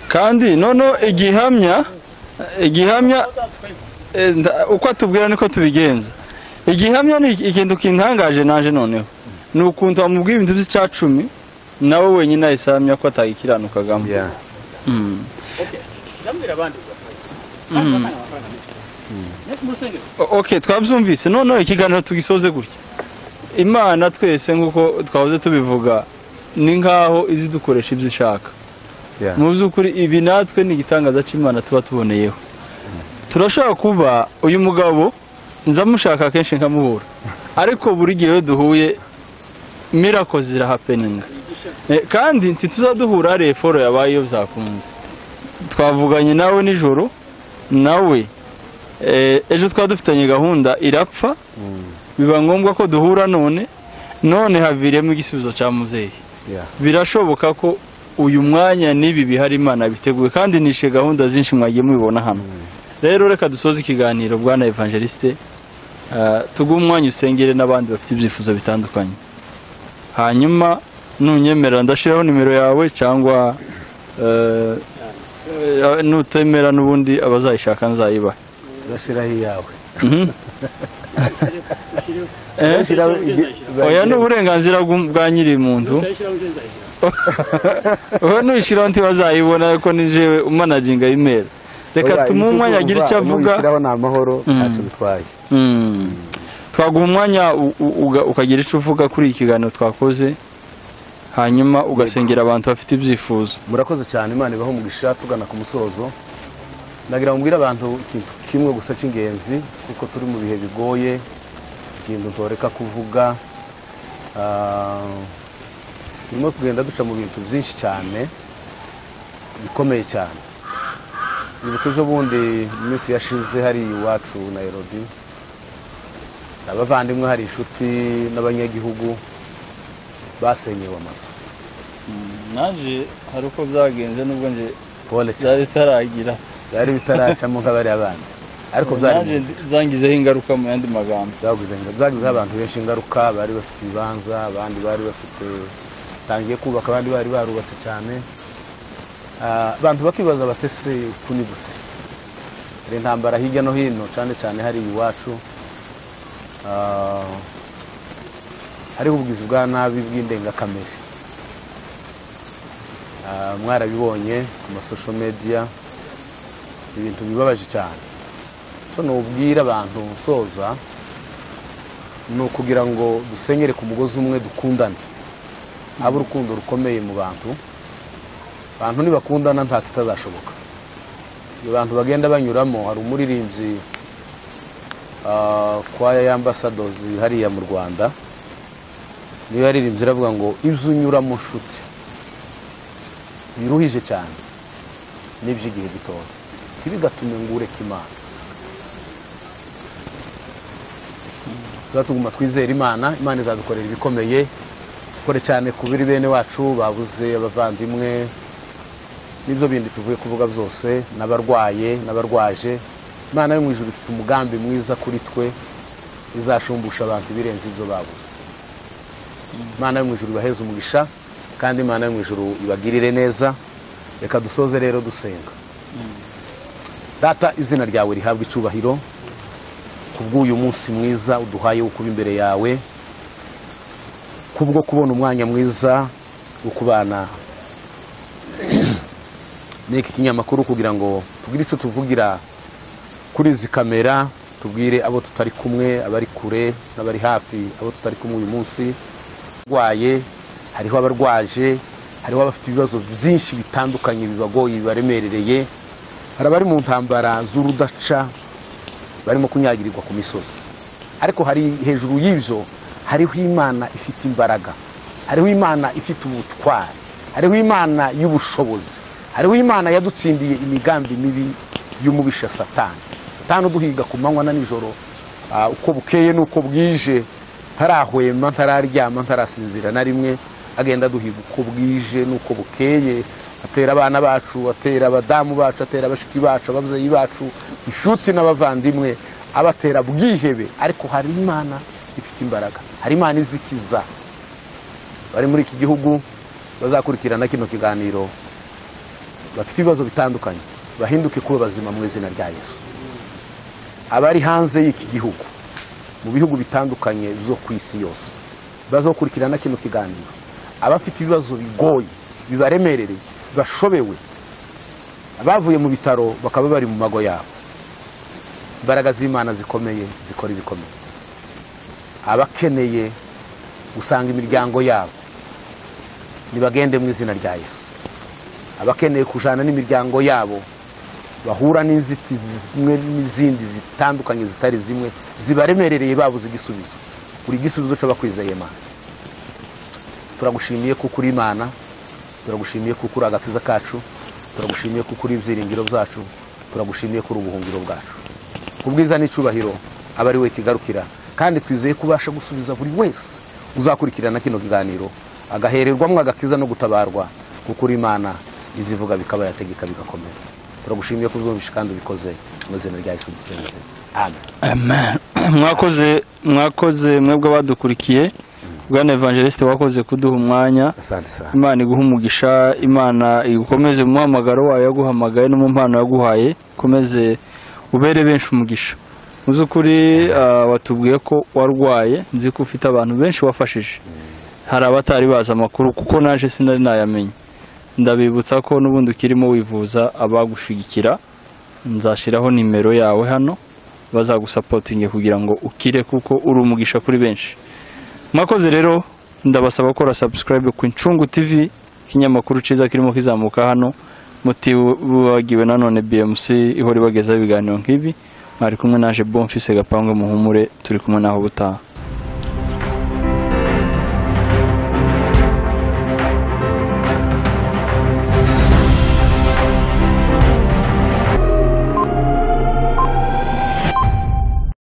S1: kandi noneho igihamya igihamya eh, nda- uko atubwira niko tubigenza igihamya ni iki- ikintu kintangaje naje noneho ni ukuntu amubwiye ibintu by'icya cumi nawe wenyine ahise ahamya ko atagikiranukagamo
S2: Yeah.
S1: Mm.
S4: ndambwira abandi kandi batanga amafaranga menshi Natwe mu rusengero
S1: O- ok twabyumvise noneho ikiganiro tugisoze gutya imana twese nk'uko twahoze tubivuga ni nk'aho izi dukoresha ibyo ishaka
S2: Yeah.
S1: mu by'ukuri ibi natwe ni igitangaza cy'imana tuba tuboneyeho turashobora kuba uyu mugabo nzamushaka kenshi nkamubura ariko buri gihe iyo duhuye mirako zirahapeninga Eh, kandi ntituzaduhura hariya foro yabaye iyo byakunze twavuganye nawe nijoro nawe Eh, ejo twaba dufitanye gahunda irapfa biba ngombwa ko duhura none none haviriyemo igisubizo cya muzehe
S2: Yeah.
S1: birashoboka ko uyu mwanya n'ibi bihari imana biteguye kandi nishe gahunda zinshi mwagiye mubibona hano rero reka dusoze ikiganiro bwana evangeliste eh, tuguhe umwanya usengere n'abandi bafite ibyifuzo bitandukanye hanyuma nunyemerera ndashyiraho nimero yawe cyangwa eh, eh, nutemera n'ubundi abazayishaka nzayibaha
S2: Urashyiraho iyawe.
S1: Eh?
S2: Urashyiraho igi-
S1: oya ni uburenganzira bw'u- bwa nyiri muntu
S4: ndayishyiraho nje nzayishyira
S1: wowe nuyishyiraho ntibazayibona ko ni jewe umanaginga imera reka
S2: Oya,
S1: tumuhe
S2: icyo
S1: umwanya agire icyo
S2: uzumva,
S1: avuga
S2: nuyishyiraho ni amahoro ntacyo bitwaye.
S1: Mm. twaguha umwanya u- u- uga- ukagira icyo uvuga kuri iki kiganiro twakoze hanyuma ugasengera abantu bafite ibyifuzo
S2: murakoze cyane imana ibaho umugisha tugana ku musozo nagira mubwire abantu ikintu kimwe gusa cy'ingenzi kuko turi mu bihe bigoye ikintu ntoreka kuvuga Ah, turimo kugenda duca mu bintu byinshi cyane bikomeye cyane nibuka ejo bundi mu minsi yashize hari iwacu nayirobi abavandimwe hari inshuti n'abanyagihugu basenyewe amazu
S1: naje hari uko byagenze n'ubwo nje
S2: pole cyane
S1: byari bitaragira
S2: byari bitaracamo nk'abariya bandi ariko byari bizi.
S1: byangizeho ingaruka mu yandi magambo
S2: byaguze byagizeho abantu benshi ingaruka bari bafite ibibanza abandi bari bafite tangiye kubaka abandi bari barubatse cyane Ah, abantu bakibaza batese uku ni gute hari intambara hirya no hino cyane cyane hari iwacu Ah, hariho ubwizi bwa nabi bw'indengakamere Ah, mwarabibonye ku masosho mediya ibintu bibabaje cyane so nubwira abantu nsoza ni ukugira ngo dusenyere ku mugozi umwe dukundane habe urukundo rukomeye mu bantu abantu nibakundana nta kitazashoboka iyo abantu bagenda banyuramo hari umuririmbyi ah, kwaya y'ambasadozi hariya mu rwanda niyo yaririmbye iravuga ngo ibyo unyuramo nshuti biruhije cyane n'iby'igihe gitoya ntibigatume ngo ureke imana tuzatuguma twizera imana imana izadukorera ibikomeye dukore cyane ku biri bene wacu babuze abavandimwe n'ibyo bindi tuvuye kuvuga byose n'abarwaye n'abarwaje imana yo mu ijuru ifite umugambi mwiza kuri twe izashumbusha abantu ibirenze ibyo babuze imana yo mu ijuru ibaheze umugisha kandi imana yo mu ijuru ibagirire neza reka dusoze rero dusenga data izina ryawe rihabwa icyubahiro kubw'uyu munsi mwiza uduhaye wo kuba imbere yawe kubwo kubona umwanya mwiza wo kubana n'iki kinyamakuru kugira ngo tugire icyo tuvugira kuri izi kamera tubwire abo tutari kumwe abari kure n'abari hafi abo tutari kumwe uyu munsi barwaye hariho abarwaje hariho abafite ibibazo byinshi bitandukanye bibagoye bibaremerereye hari abari mu ntambara z'urudaca barimo kunyagirirwa ku misozi ariko hari hejuru y'ibyo hariho imana ifite imbaraga hariho imana ifite ubutwari hariho imana y'ubushobozi hariho imana yadutsindiye imigambi mibi y'umubisha satani satani uduhiga ku manywa na nijoro ah, uko bukeye n'uko bwije ntarahwema ntararyama ntarasinzira na rimwe agenda aduhiga uko bwije n'uko bukeye atera abana bacu atera abadamu bacu atera abashiki bacu ababyeyi bacu inshuti n'abavandimwe abatera bwihebe ariko hari imana ifite imbaraga hari imana izikiza bari muri iki gihugu bazakurikirana kino kiganiro bafite ibibazo bitandukanye bahinduke kuba bazima mu izina rya yesu abari hanze y'iki gihugu mu bihugu bitandukanye byo ku isi yose bazakurikirana kino kiganiro abafite ibibazo bigoye bibaremerereye bashobewe abavuye mu bitaro bakaba bari mu mago yabo imbaraga z'imana zikomeye zikora ibikomeye abakeneye gusanga imiryango yabo nibagende mu izina rya yesu abakeneye kujyana n'imiryango yabo bahura n'inzitizi zimwe n'izindi zitandukanye zitari zimwe zibaremerereye babuze igisubizo buri gisubizo cyo bakwizeye imana turagushimiye kuko uri imana turagushimiye kuko uri agakiza kacu turagushimiye kuko uri ibyiringiro byacu turagushimiye ko uri ubuhungiro bwacu ubwiza n'icyubahiro aba ari we kigarukira kandi twizeye ko ubasha gusubiza buri wese uzakurikirana kino kiganiro agahererwamo agakiza no gutabarwa kuko uri imana izivuga bikaba yategeka bigakomera turagushimiye ko uzumvishe kandi ubikoze mu izina rya yesu dusenze amen
S1: Amen. mwakoze mwakoze mwebwe abadukurikiye bwana evangeliste wakoze kuduha umwanya
S2: asante sana
S1: imana iguha umugisha imana igukomeze mu muhamagaro wayo yaguhamagaye no mu mpano yaguhaye ukomeze ubere benshi umugisha mu by'ukuri ah, watubwiye ko warwaye nzi ko ufite abantu benshi wafashije hari abatari bazi amakuru kuko naje sinari nayamenya ndabibutsa ko n'ubundi ukirimo wivuza abagushigikira nzashyiraho nimero yawe hano bazagusapotinge kugira ngo ukire kuko uri umugisha kuri benshi mwakoze rero ndabasaba gukora subscribe ku incungu tv ikinyamakuru cyiza kirimo kizamuka hano mutibagiwe nanone bmc ihora ibagezaho ibiganiro nk'ibi mwari kumwe naje bomfise gapangu muhumure turi kumwe naho butaha